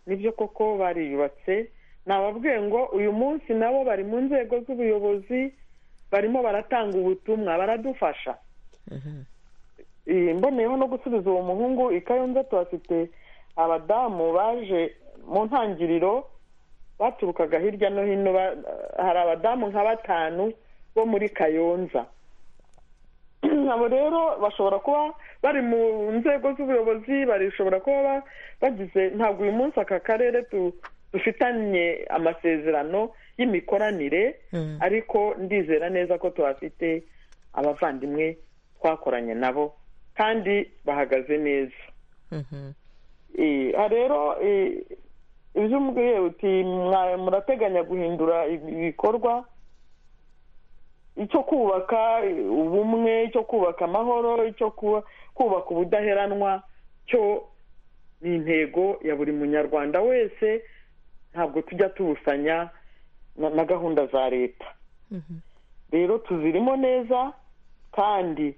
nibyo koko bariyubatse nababwiye ngo uyu munsi nabo bari mu nzego z'ubuyobozi barimo baratanga ubutumwa baradufasha Eh, mboneyeho no gusubiza uwo muhungu i kayonza tuhafite abadamu baje mu ntangiriro baturukaga hirya no hino ba- hari abadamu nka batanu bo muri kayonza abo rero bashobora kuba bari mu nzego z'ubuyobozi barishobora kuba ba- bagize ntabwo uyu munsi aka karere tu- dufitanye amasezerano y'imikoranire Mm. ariko ndizera neza ko tuhafite abavandimwe twakoranye nabo kandi bahagaze neza Mhm. Eh, aha rero eh, ibyo umubwiye uti "Mwa- murateganya guhindura ibi- ibikorwa icyo kubaka eh, ubumwe icyo kubaka amahoro icyo kuba- kubaka ubudaheranwa cyo ni intego ya buri munyarwanda wese ntabwo tujya tubusanya na- na gahunda za leta Mhm. rero tuzirimo neza kandi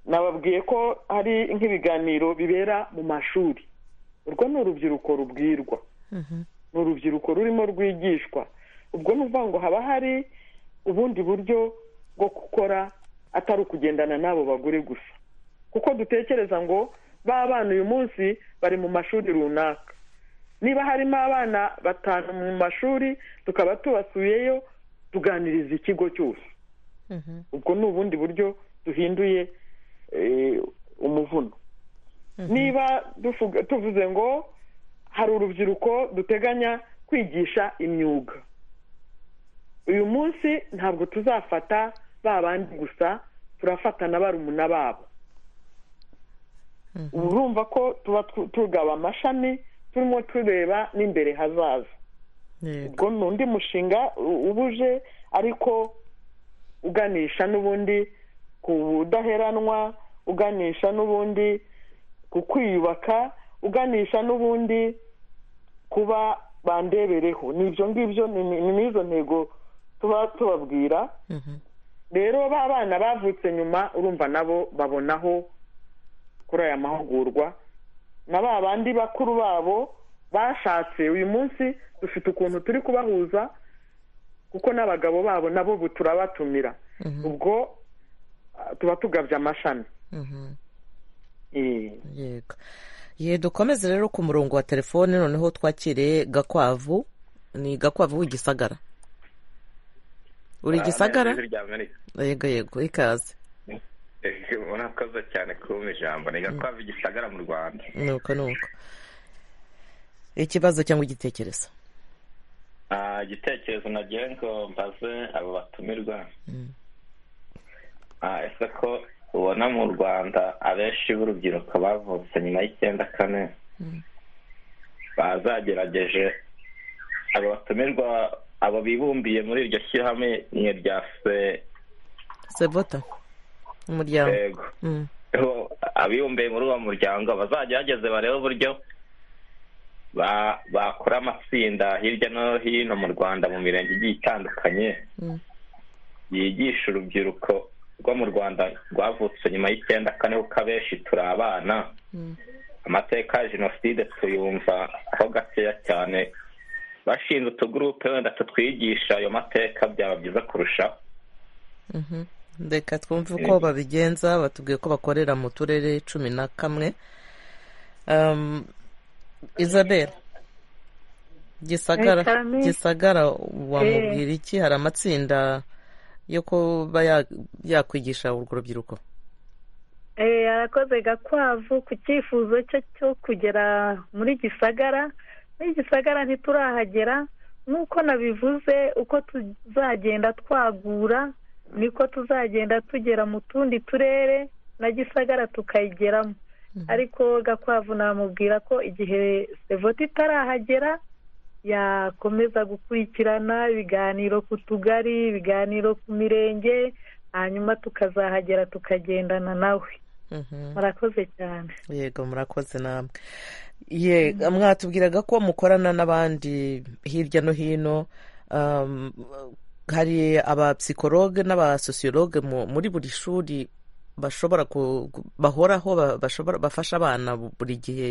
nababwiye ko hari nk'ibiganiro bibera mu mashuri urwo ni urubyiruko rubwirwa Mhm. ni urubyiruko rurimo rwigishwa ubwo ni ukuvuga ngo haba hari ubundi buryo bwo gukora atari ukugendana n'abo bagore gusa kuko dutekereza ngo ba bana uyu munsi bari mu mashuri runaka niba harimo abana batanu mu mashuri tukaba tubasuyeyo tuganiriza ikigo cyose Mhm. ubwo ni ubundi buryo duhinduye eh, umuvuno niba dufuga- tuvuze ngo hari urubyiruko duteganya kwigisha imyuga uyu munsi ntabwo tuzafata ba bandi gusa turafata na barumuna babo uba urumva ko tuba tu- tugaba amashami turimo tureba n'imbere hazaza Yego. ubwo ni undi mushinga u- uba uje ariko uganisha n'ubundi ku budaheranwa uganisha n'ubundi ku kwiyubaka uganisha n'ubundi kuba bandebereho ni ibyo ngibyo ni ni- ni n'izo ntego tuba tubabwira Mhm. rero ba bana bavutse nyuma urumva nabo babonaho kuri aya mahugurwa na ba bandi bakuru babo bashatse uyu munsi dufite ukuntu turi kubahuza kuko n'abagabo babo nabo ubu turabatumira Mhm. ubwo ah, tuba tugabye amashami Mhm. Eh, yego ye dukomeze rero ku murongo wa telefone noneho twakire gakwavu ni gakwavu w'igisagara uri igisagara rya amerika yego yego ikaze Eh, murakoze cyane kumpa ijambo ni gakwavu igisagara mu rwanda nuko nuko ikibazo cyangwa igitekerezo Ah, igitekerezo nagiye ngo mbaze abo batumirwa Ah, ese ko ubona mu rwanda abenshi b'urubyiruko bavutse nyuma y'icyenda kane bazagerageje abo batumirwa abo bibumbiye muri iryo shyirahamwe rya se sevota umuryango yego Mm. Ho- abibumbiye muri uwo muryango bazagerageze barebe uburyo ba- bakora amatsinda hirya no hino mu rwanda mu mirenge igiye itandukanye Mm. yigisha urubyiruko rwo mu rwanda rwavutse nyuma y'icyenda kane kuko abenshi turi abana Mm. amateka ya jenoside tuyumva ho gakeya cyane bashinze utugurupe wenda tutwigisha ayo mateka byaba byiza kurushaho Mhm. reka twumve uko babigenza batubwiye ko bakorera mu turere cumi na kamwe Um, isabel gisagara Eh, Charmy. gisagara wamubwira iki hari amatsinda yo kuba ya- yakwigisha urwo rubyiruko Eh, arakoze gakwavu ku cyifuzo cye cyo kugera muri gisagara muri gisagara ntiturahagera nk'uko nabivuze uko tuzagenda twagura niko tuzagenda tugera mu tundi turere na gisagara tukayigeramo ariko gakwavu namubwira ko igihe sevota itarahagera yakomeza gukurikirana ibiganiro ku tugari ibiganiro ku mirenge hanyuma tukazahagera tukagendana nawe Mhm. murakoze cyane yego murakoze namwe ye mwatubwiraga ko mukorana n'abandi hirya no hino um, hari abapsikologe n'abasosiyologe mu- muri buri shuri bashobora ku- ku- bahoraho ba- bashobora bafasha abana bu- buri gihe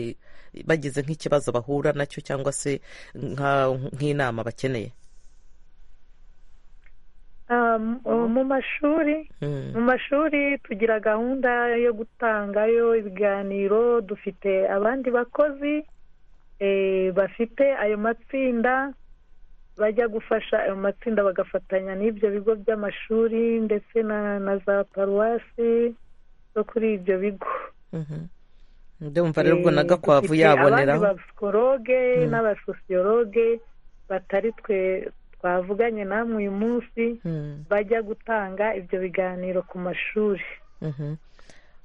bagize nk'ikibazo bahura nacyo cyangwa se nka- nk'inama bakeneye Ah, mu mashuri mu mashuri tugira gahunda yo gutangayo ibiganiro dufite abandi bakozi eh, bafite ayo matsinda bajya gufasha ayo matsinda bagafatanya n'ibyo bigo by'amashuri ndetse na na za paruwasi zo kuri ibyo bigo ndumva rero ubwo na gakwavu dufite yaboneraho abandi basikoroge n'abasosiyoroge batari twe twavuganye namwe uyu munsi Mm, bajya gutanga ibyo biganiro ku mashuri mhm.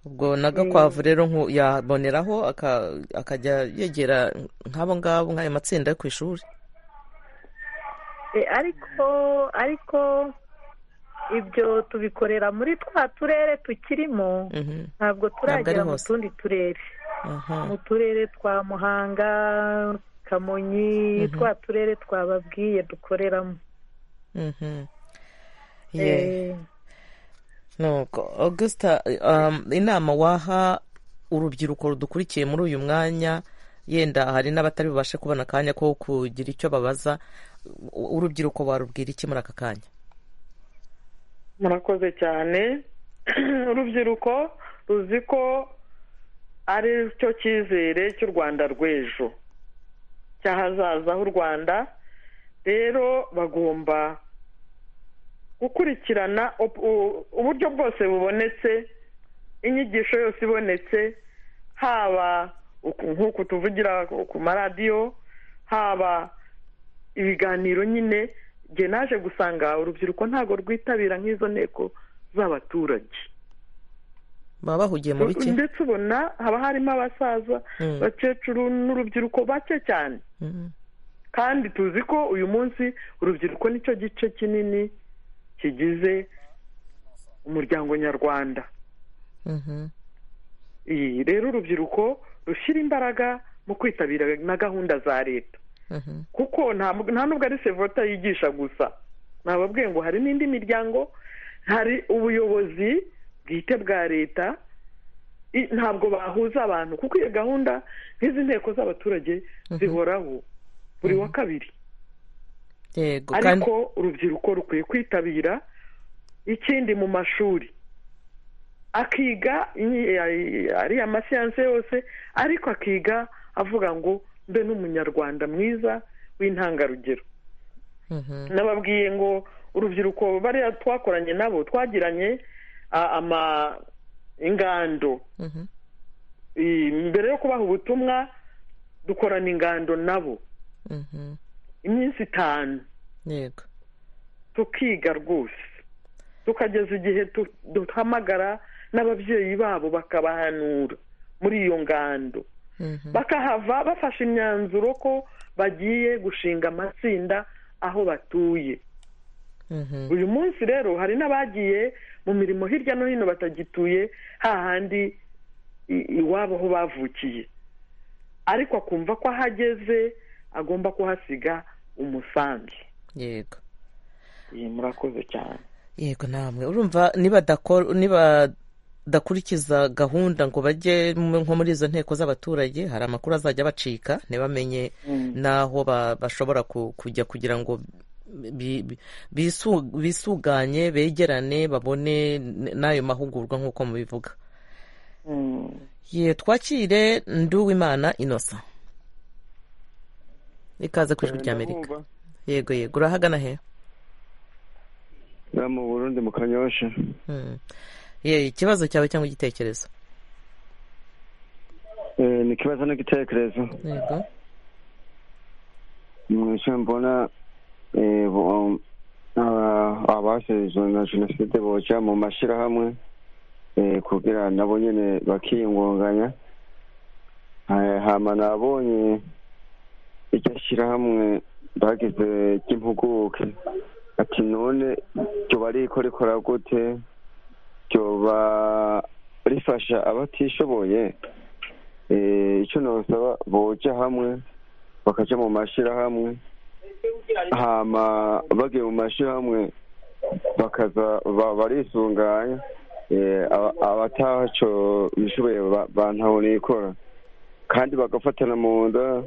ubwo na gakwavu rero nku- yaboneraho aka- akajya yegera nk'abo ngabo nk'ayo matsinda yo ku ishuri E, ariko ariko ibyo tubikorera muri twa turere tukirimo Mhm, ntabwo ari turagera mu hose. tundi turere aha. mu turere twa muhanga kamonyi twa turere twababwiye dukoreramo Mhm. Yeah. Eh, nuko augusita um, inama waha urubyiruko rudukurikiye muri uyu mwanya yenda hari n'abatari bubashe kubona akanya ko kugira icyo babaza u- urubyiruko warubwira iki muri aka kanya murakoze cyane urubyiruko ruzi ko ari cyo cyizere cy'u rwanda rw'ejo cy'ahazaza h'u rwanda rero bagomba gukurikirana op- u- uburyo bwose bubonetse inyigisho yose ibonetse haba uku- nk'uku tuvugira ku maradiyo haba ibiganiro nyine njye naje gusanga urubyiruko ntabwo rwitabira nk'izo nteko z'abaturage baba bahugiye mu biki ndetse ubona haba harimo abasaza Mm. abakecuru n'urubyiruko bake cyane Mhm. kandi tuzi ko uyu munsi urubyiruko nicyo gice kinini kigize umuryango nyarwanda Mhm. iyi rero urubyiruko rushyira imbaraga mu kwitabira na gahunda za leta Mhm. kuko nta nta nubwo ari sevota yigisha gusa nababwiye ngo hari n'indi miryango hari ubuyobozi bwite bwa leta i- ntabwo bahuza abantu kuko iyo gahunda nk'izi nteko z'abaturage zihoraho buri wa kabiri yego kandi ariko urubyiruko rukwiye kwitabira ikindi mu mashuri akiga inyi- ay- ariya masiyanse yose ariko akiga avuga ngo mbe n'umunyarwanda mwiza w'intangarugero Mhm. nababwiye ngo urubyiruko bariya twakoranye nabo twagiranye a- ama ingando Mhm. I- mbere yo kubaha ubutumwa dukorana ingando nabo Mhm. iminsi itanu yego tukiga rwose tukageza igihe tu- duhamagara n'ababyeyi babo bakabahanura muri iyo ngando Mhm. bakahava bafashe imyanzuro ko bagiye gushinga amatsinda aho batuye Mhm. uyu munsi rero hari n'abagiye mu mirimo hirya no hino batagituye hahandi i- iwabo aho bavukiye ariko akumva ko ahageze agomba kuhasiga umusanzu yego iyi murakoze cyane yego namwe urumva nibadakora nibadakurikiza gahunda ngo bajye mu- nko muri izo nteko z'abaturage hari amakuru azajya bacika ntibamenye n'aho ba- bashobora ku- kujya kugira ngo bi- bi- bisu- bisuganye begerane babone n- n'ayo mahugurwa nk'uko mubivuga ye twakire nduwimana inosa ikaze ku ijwi ry'amerika yego yego urahagana he mu burundi mu kanyosha Hmm. ye ikibazo cyawe cyangwa igitekerezo Eh, ni ikibazo n'igitekerezo yego mwishe mbona eh, bo- aba- abasizwe na jenoside boja mu mashyirahamwe eh, kugira nabo nyene bakiyungunganya Eh, hama nabonye iryo shyirahamwe bagize ry'impuguke ati none ryoba riko rikora gute ryoba rifasha abatishoboye Eh, icyo nosaba boja hamwe bakaja mu mashirahamwe hama bagiye mu mashirahamwe bakaza ba- barisunganya eh, aba- abataco bishoboye ba- bantaho nikora kandi bagafatana mu nda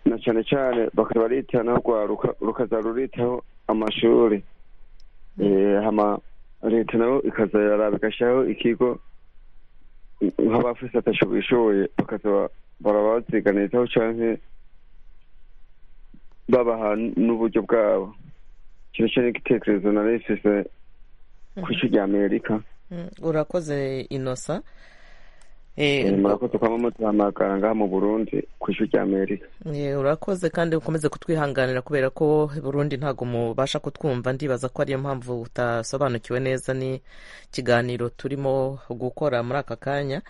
na cane cane bakaza baritana rwaruka rukaza ruritaho amashuri hama leta nayo ikazayaraba igashyiraho ikigo nk'abafise atashoboye bakaza barabaziganiraho cyangwa babaha n'uburyo bwabo kino cyo ni igitekerezo nari ifise ku isi ry'amerika Mm, urakoze inosa Eh, Eh, murakoze kwa mama tuhamagara ngaha mu burundi ku isi ry'amerika eh, urakoze kandi ukomeze kutwihanganira kubera ko burundi ntabwo mubasha kutwumva ndibaza ko ariyo mpamvu utasobanukiwe neza ni ikiganiro turimo gukora muri aka kanya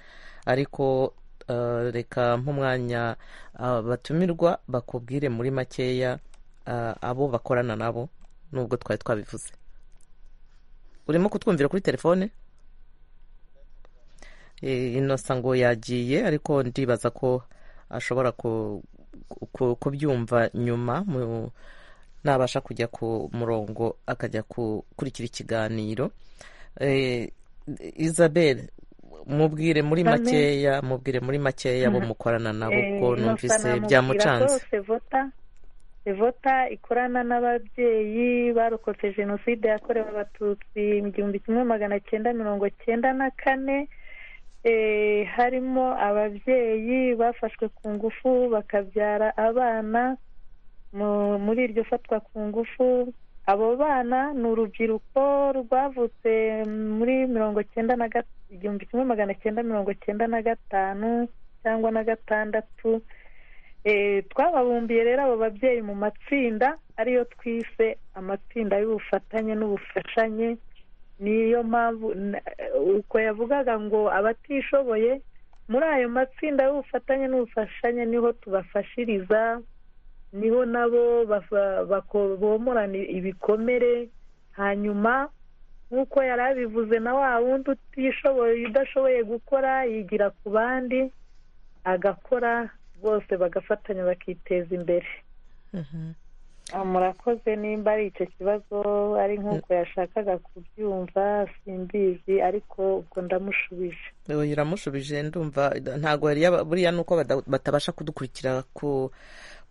ariko eh, reka nk'umwanya ah, batumirwa bakubwire muri makeya ah, abo bakorana nabo nubwo twari twabivuze urimo kutwumvira kuri telefone Eh, inosa ngo yagiye ariko ndibaza ko ashobora ku- ku- kubyumva nyuma mu- nabasha kujya ku murongo akajya gukurikira ikiganiro Eh, isabel mubwire muri Amen. makeya mubwire muri makeya bo mukorana nabo Eh, ko Innocent numvise namubwira byamucanze ko sevota sevota ikorana n'ababyeyi barokotse jenoside yakorewe abatutsi mu gihumbi kimwe magana cyenda mirongo cyenda na kane Eh, harimo ababyeyi bafashwe ku ngufu bakabyara abana mu- muri iryo fatwa ku ngufu abo bana ni urubyiruko rwavutse muri mirongo cyenda na ga- igihumbi kimwe magana cyenda mirongo cyenda na gatanu cyangwa na gatandatu Eh, twababumbiye rero abo babyeyi mu matsinda ariyo twise amatsinda y'ubufatanye n'ubufashanye niyo mpamvu n- uko yavugaga ngo abatishoboye muri ayo matsinda y'ubufatanye n'ubufashanye niho tubafashiriza niho nabo bafa- bako- bomorana ibikomere hanyuma nk'uko yari abivuze na wa wundi utishoboye udashoboye gukora yigira ku bandi agakora bose bagafatanya bakiteza imbere Mhm. Ah, murakoze nimba ari icyo kibazo ari nk'uko yashakaga kubyumva simbizi ariko ubwo ndamushubije Oya, iramushubije ndumva ntabwo yari yaba- buriya ni uko bada- batabasha kudukurikira ku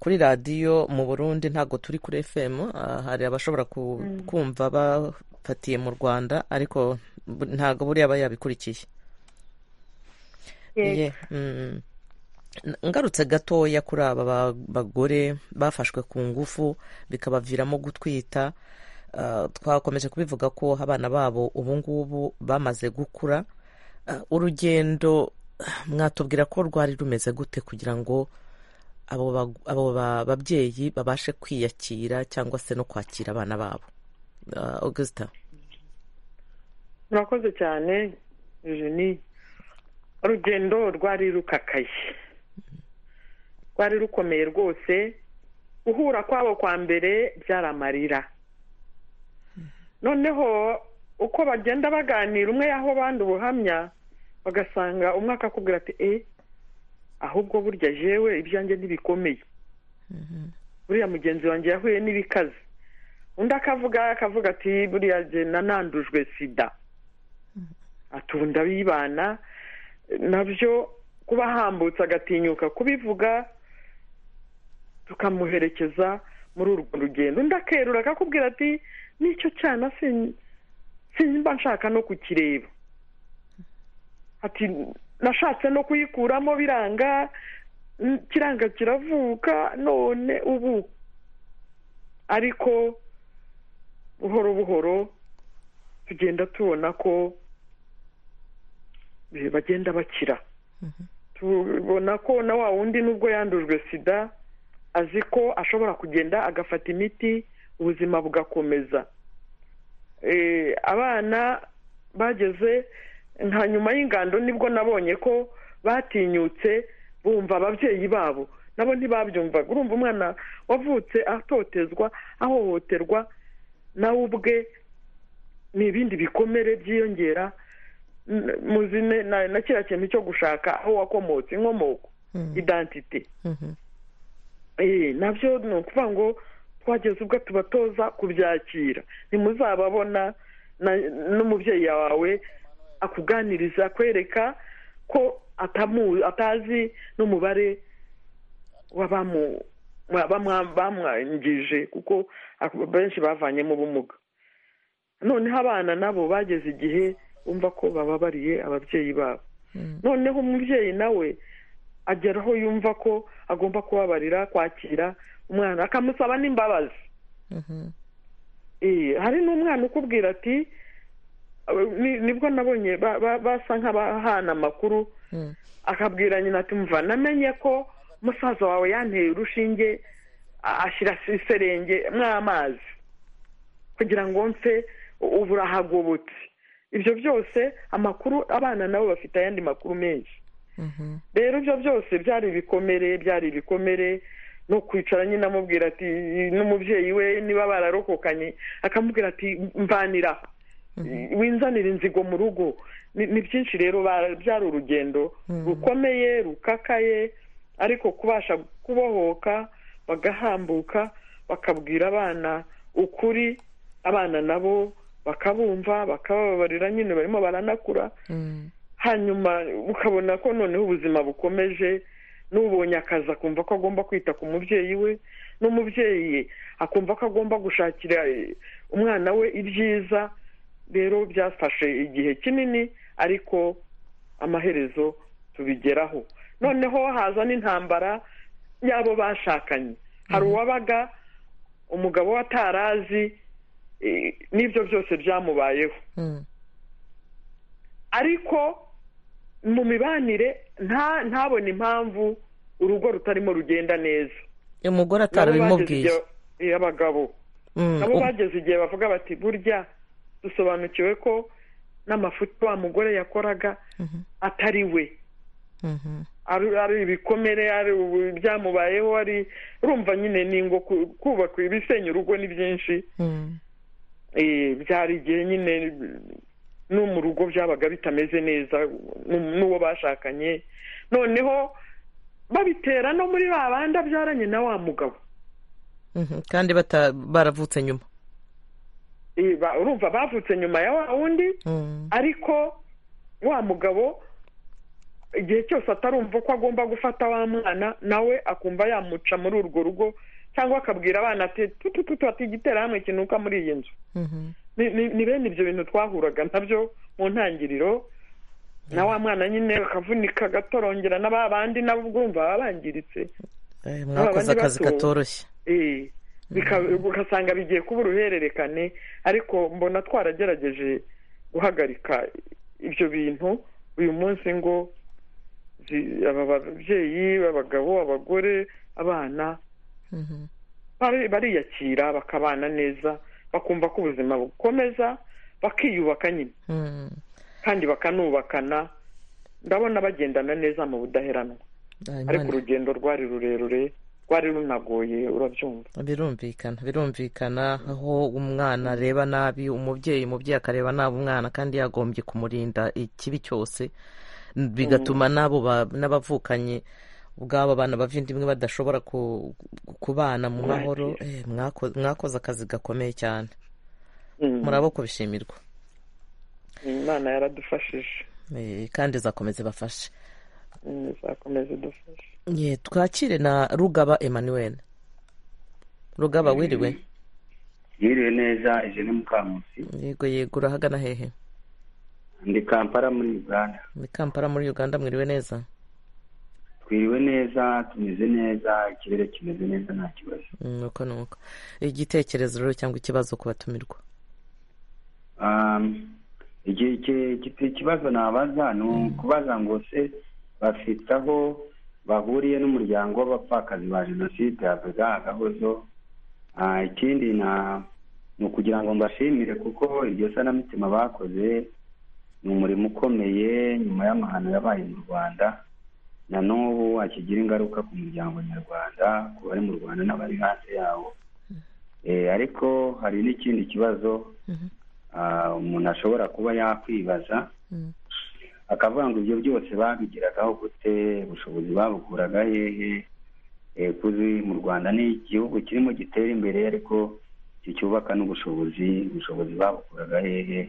kuri radiyo mu burundi ntabwo turi kuri fm ah, hari abashobora ku- Mm. kumva bafatiye mu rwanda ariko bu- ntabwo buriya aba yabikurikiye Yego. Ye, mm. N- ngarutse gatoya kuri aba ba- bagore bafashwe ku ngufu bikabaviramo gutwita Ah, twakomeje kubivuga ko abana babo ubu ngubu bamaze gukura Ah, urugendo mwatubwira ko rwari rumeze gute kugira ngo abo bag- abo ba- babyeyi babashe kwiyakira cyangwa se no kwakira abana babo Ah, augustin murakoze cyane jeni urugendo rwari rukakaye rwari rukomeye rwose guhura kwabo kwa mbere byari amarira noneho uko bagenda baganira umwe yaho abandi ubuhamya bagasanga umwe akakubwira ati e ahubwo burya jewe ibyanjye ntibikomeye buriya mugenzi wanjye yahuye n'ibikaze undi akavuga akavuga ati buriya jye nanandujwe sida atunda bibana nabyo kuba ahambutse agatinyuka kubivuga tukamuherekeza muri urwo rugendo undi akerura akakubwira ati nicyo cyana sin- simba nshaka no kukireba ati nashatse no kuyikuramo biranga n- kiranga kiravuka none ubu ariko buhoro buhoro tugenda tubona ko eh, bagenda bakira tubona ko na wa wundi nubwo yandujwe sida azi ko ashobora kugenda agafata imiti ubuzima bugakomeza Eh, abana bageze nka nyuma y'ingando nibwo nabonye ko batinyutse bumva ababyeyi babo nabo ntibabyumvaga urumva umwana wavutse atotezwa ahohoterwa nawe ubwe ni ibindi bikomere byiyongera N- muzi ne- na na kiriya kintu cyo gushaka aho wakomotse inkomoko idantite Mhm. Eh, nabyo ni ukuvuga ngo twageze ubwo tubatoza kubyakira ntimuzababona na- n'umubyeyi wawe akuganiriza akwereka ko atamu- atazi n'umubare w'abamu- wa- bamwa- bamwangije kuko ak- benshi bavanyemo ubumuga noneho abana nabo bageze igihe bumva ko bababariye ababyeyi babo noneho umubyeyi nawe agera aho yumva ko agomba kubabarira kwakira umwana akamusaba n'imbabazi hari n'umwana ukubwira ati nibwo nabonye basa nk'abahana amakuru akabwira nyina ati mva namenye ko musaza wawe yanteye urushinge ashyira iserenge mw'amazi kugira ngo mfe ubu urahagobotse ibyo byose amakuru abana nabo bafite ayandi makuru menshi rero ibyo byose byari ibikomere byari ibikomere no kwicara nyine amubwira ati n'umubyeyi we niba bararokokanye akamubwira ati mvanira winzanira inzigo mu rugo ni byinshi rero byari urugendo rukomeye rukakaye ariko kubasha kubohoka bagahambuka bakabwira abana ukuri abana nabo bakabumva bakababarira nyine barimo baranakura hanyuma ukabona ko noneho ubuzima bukomeje n'ubonye akazi akumva ko agomba kwita ku mubyeyi we n'umubyeyi akumva ko agomba gushakira umwana we ibyiza rero byafashe igihe kinini ariko amaherezo tubigeraho noneho haza n'intambara y'abo bashakanye hari uwabaga umugabo we atarazi n'ibyo byose byamubayeho ariko mu mibanire ntabone impamvu urugo rutarimo rugenda neza umugore atarabimubwiye abagabo nabo bageze igihe bavuga bati burya dusobanukiwe ko n'amafuti wa mugore yakoraga atari we ari ibikomere ari ubu byamubayeho ari urumva nyine n'ingo kubaka ibisenya urugo ni byinshi byari igihe nyine no mu rugo byabaga bitameze neza n'uwo bashakanye noneho babitera no muri ba bandi abyaranye na wa mugabo kandi baravutse nyuma urumva bavutse nyuma ya wa wundi ariko wa mugabo igihe cyose atarumva ko agomba gufata wa mwana nawe akumva yamuca muri urwo rugo cyangwa akabwira abana ati tutututu igitera hamwe kinuka muri iyi nzu ni bene ibyo bintu twahuraga nabyo mu ntangiriro na wa mwana nyine akavunika agatorongera n'aba bandi nabo ubwumva baba bangiritse mwakoze akazi katoroshye ugasanga bigiye kuba uruhererekane ariko mbona twaragerageje guhagarika ibyo bintu uyu munsi ngo aba babyeyi abagabo abagore abana bariyakira bakabana neza bakumva ko ubuzima bukomeza bakiyubaka nyine kandi bakanubakana ndabona bagendana neza mu budaheranwa ariko urugendo rwari rurerure rwari runagoye urabyumva birumvikana birumvikana aho umwana areba nabi umubyeyi umubyeyi akareba nabi umwana kandi yagombye kumurinda ikibi cyose bigatuma n'abo n'abavukanye ubwabo abana bava indimwe badashobora kubana mu mahoro mwakoze akazi gakomeye cyane murabo kubishimirwa imana yaradufashije kandi izakomeza ibafashe izakomeza idufashe twakire na rugaba emmanuel rugaba wiriwe yiriwe neza eje ni mukamusi yego yego urahagana hehe ndi kampara muri uganda ni kampara muri uganda mwiriwe neza twiriwe neza tumeze neza ikirere kimeze neza nta kibazo nuko nuko igitekerezo rero cyangwa ikibazo ku batumirwa ikibazo nabaza ni ukubaza ngo se bafite aho bahuriye n'umuryango w'abapfakazi ba jenoside yavuga agahozo ikindi ni ukugira ngo mbashimire kuko iryo sanamitima bakoze ni umurimo ukomeye nyuma y'amahano yabaye mu rwanda na n'ubu akigira ingaruka ku muryango nyarwanda ku bari mu rwanda n'abari hanze yawo ariko hari n'ikindi kibazo umuntu ashobora kuba yakwibaza akavuga ngo ibyo byose babigiragaho gute ubushobozi babukuraga hehe kuzi mu rwanda ni igihugu kirimo gitera imbere ariko kicyubaka n'ubushobozi ubushobozi babukuraga hehe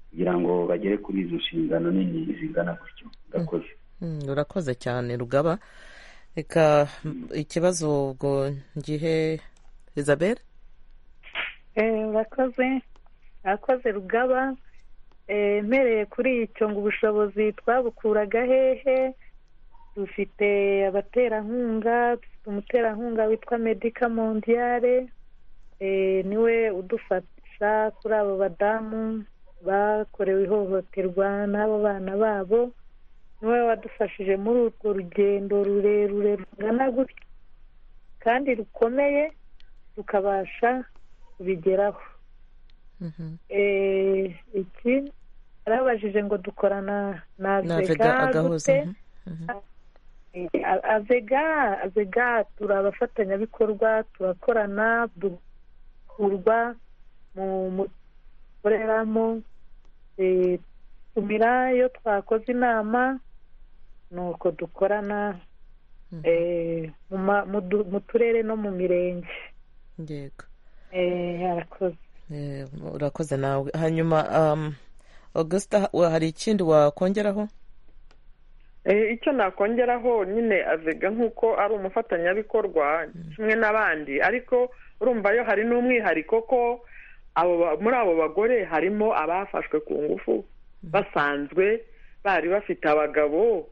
kugira ngo bagere kuri izo nshingano nini zingana gutyo ndakoze urakoze cyane rugaba reka ikibazo ubwo ngihe izabere urakoze akoze rugaba mpereye kuri icyo ngo ubushobozi twabukuraga hehe dufite abaterankunga dufite umuterankunga witwa medika mondiyare niwe udufasha kuri abo badamu bakorewe ihohoterwa n'abo bana babo niwe wadufashije muri urwo rugendo rurerure rungana gutya kandi rukomeye tukabasha kubigeraho iki arabajije ngo dukorana na vega gute avega avega turi abafatanyabikorwa turakorana dukurwa mu dukoreramo tumira iyo twakoze inama ni uko dukorana mu turere no mu mirenge yego arakoze urakoze nawe hanyuma augusita hari ikindi wakongeraho icyo nakongeraho nyine avega nk'uko ari umufatanyabikorwa kimwe n'abandi ariko urumva yo hari n'umwihariko ko muri abo bagore harimo abafashwe ku ngufu basanzwe bari bafite abagabo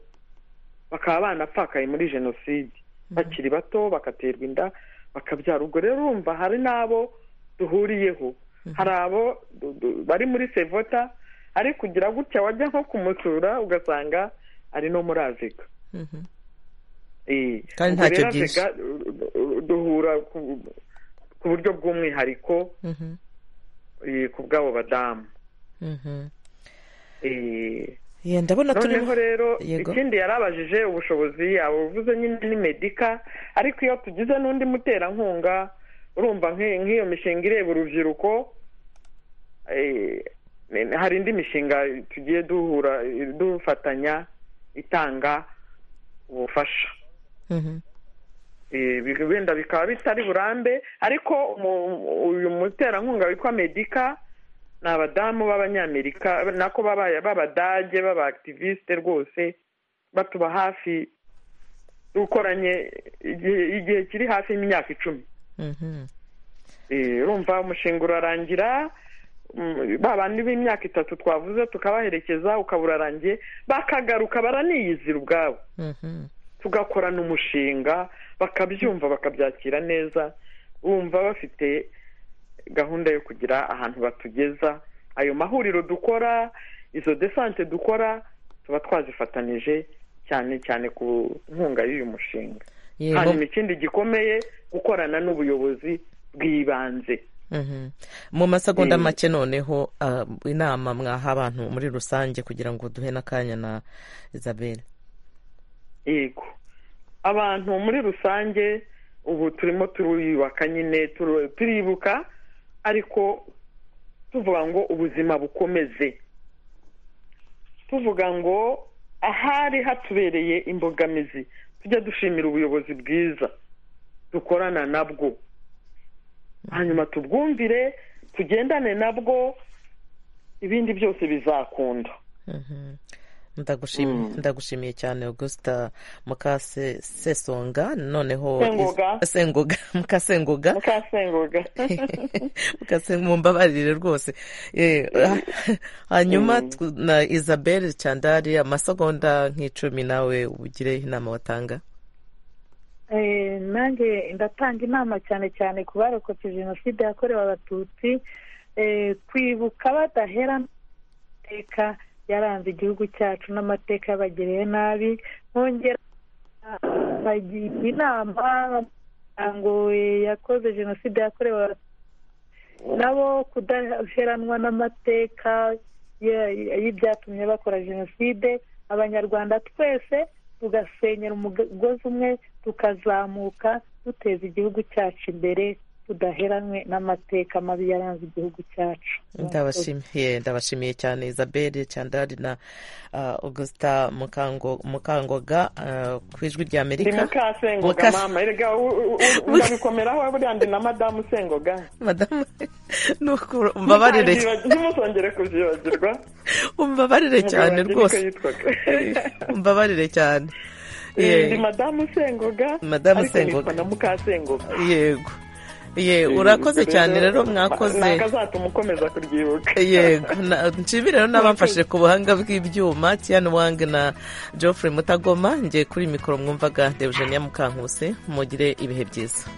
bakaba banapfakaye muri jenoside bakiri bato bagaterwa inda bakabyara ubwo rero urumva hari n'abo duhuriyeho hari abo bari muri sevota ari kugira gutya wajya nko kumusura ugasanga ari no muri azega kandi ntacyo byinshi duhura ku buryo bw'umwihariko ku bw'abo badamu ndabona noneho rero ikindi yarabajije ubushobozi yaba uvuze nyine ni medika ariko iyo tugize n'undi muterankunga urumva nk'iyo mishinga ireba urubyiruko hari indi mishinga tugiye duhura dufatanya itanga ubufasha wenda bikaba bitari burambe ariko uyu muterankunga witwa medika ni abadamu b'abanyamerika nako b'abadage b'abakitiviste rwose batuba hafi dukoranye igihe kiri hafi y'imyaka icumi urumva umushinga urarangira ba bandi b'imyaka itatu twavuze tukabaherekeza ukaba urarangiye bakagaruka baraniyizira ubwabo tugakorana umushinga bakabyumva bakabyakira neza bumva bafite gahunda yo kugira ahantu batugeza ayo mahuriro dukora izo desante dukora tuba twazifatanije cyane cyane ku nkunga y'uyu mushinga hanyuma ikindi gikomeye gukorana n'ubuyobozi bw'ibanze mu masegonda make noneho inama mwaha abantu muri rusange kugira ngo duhe n'akanya na isabelle yego abantu muri rusange ubu turimo turiyubaka nyine turibuka ariko tuvuga ngo ubuzima bukomeze tuvuga ngo ahari hatubereye imbogamizi tujya dushimira ubuyobozi bwiza dukorana nabwo hanyuma tubwumvire tugendane nabwo ibindi byose bizakunda ndagushimiye cyane augusita mukase sesonga noneho sengoga mukasengoga mukasengoga mumbabarire rwose hanyuma na isabelle candari amasegonda nk'icumi nawe ugire inama watanga nanjye ndatanga inama cyane cyane ku barokotse jenoside yakorewe abatutsi kwibuka badahera amateka yaranze igihugu cyacu n'amateka y'abagiriye nabi nkongera bagira inama ngo yakoze jenoside yakorewe nabo kudaheranwa n'amateka y'ibyatumye bakora jenoside abanyarwanda twese tugasenyera umugozi umwe tukazamuka duteza igihugu cyacu imbere tudaheranwe n'amateka mabi yaranze igihugu cyacu ndabashimiye ndabashimiye cyane isabelle cyandari na augusita mukangoga ku ijwi rya amerika mukasengoga mama erega urabikomeraraho buriya ndi na madamu sengoga madamu mbabarire ntimusongere kubyibagirwa mbabarire cyane rwose mbabarire cyane ndi madamu sengoga madamu sengoga na mukasengoga yego ye urakoze cyane rero mwakoze nakazatuma ukomeza kuryibuka yego na- nshimire rero n'abamfashe ku buhanga bw'ibyuma tian wang na geoffrey mutagoma ngiye kuri mikoro mwumvaga devgenia mukankuse mugire ibihe byiza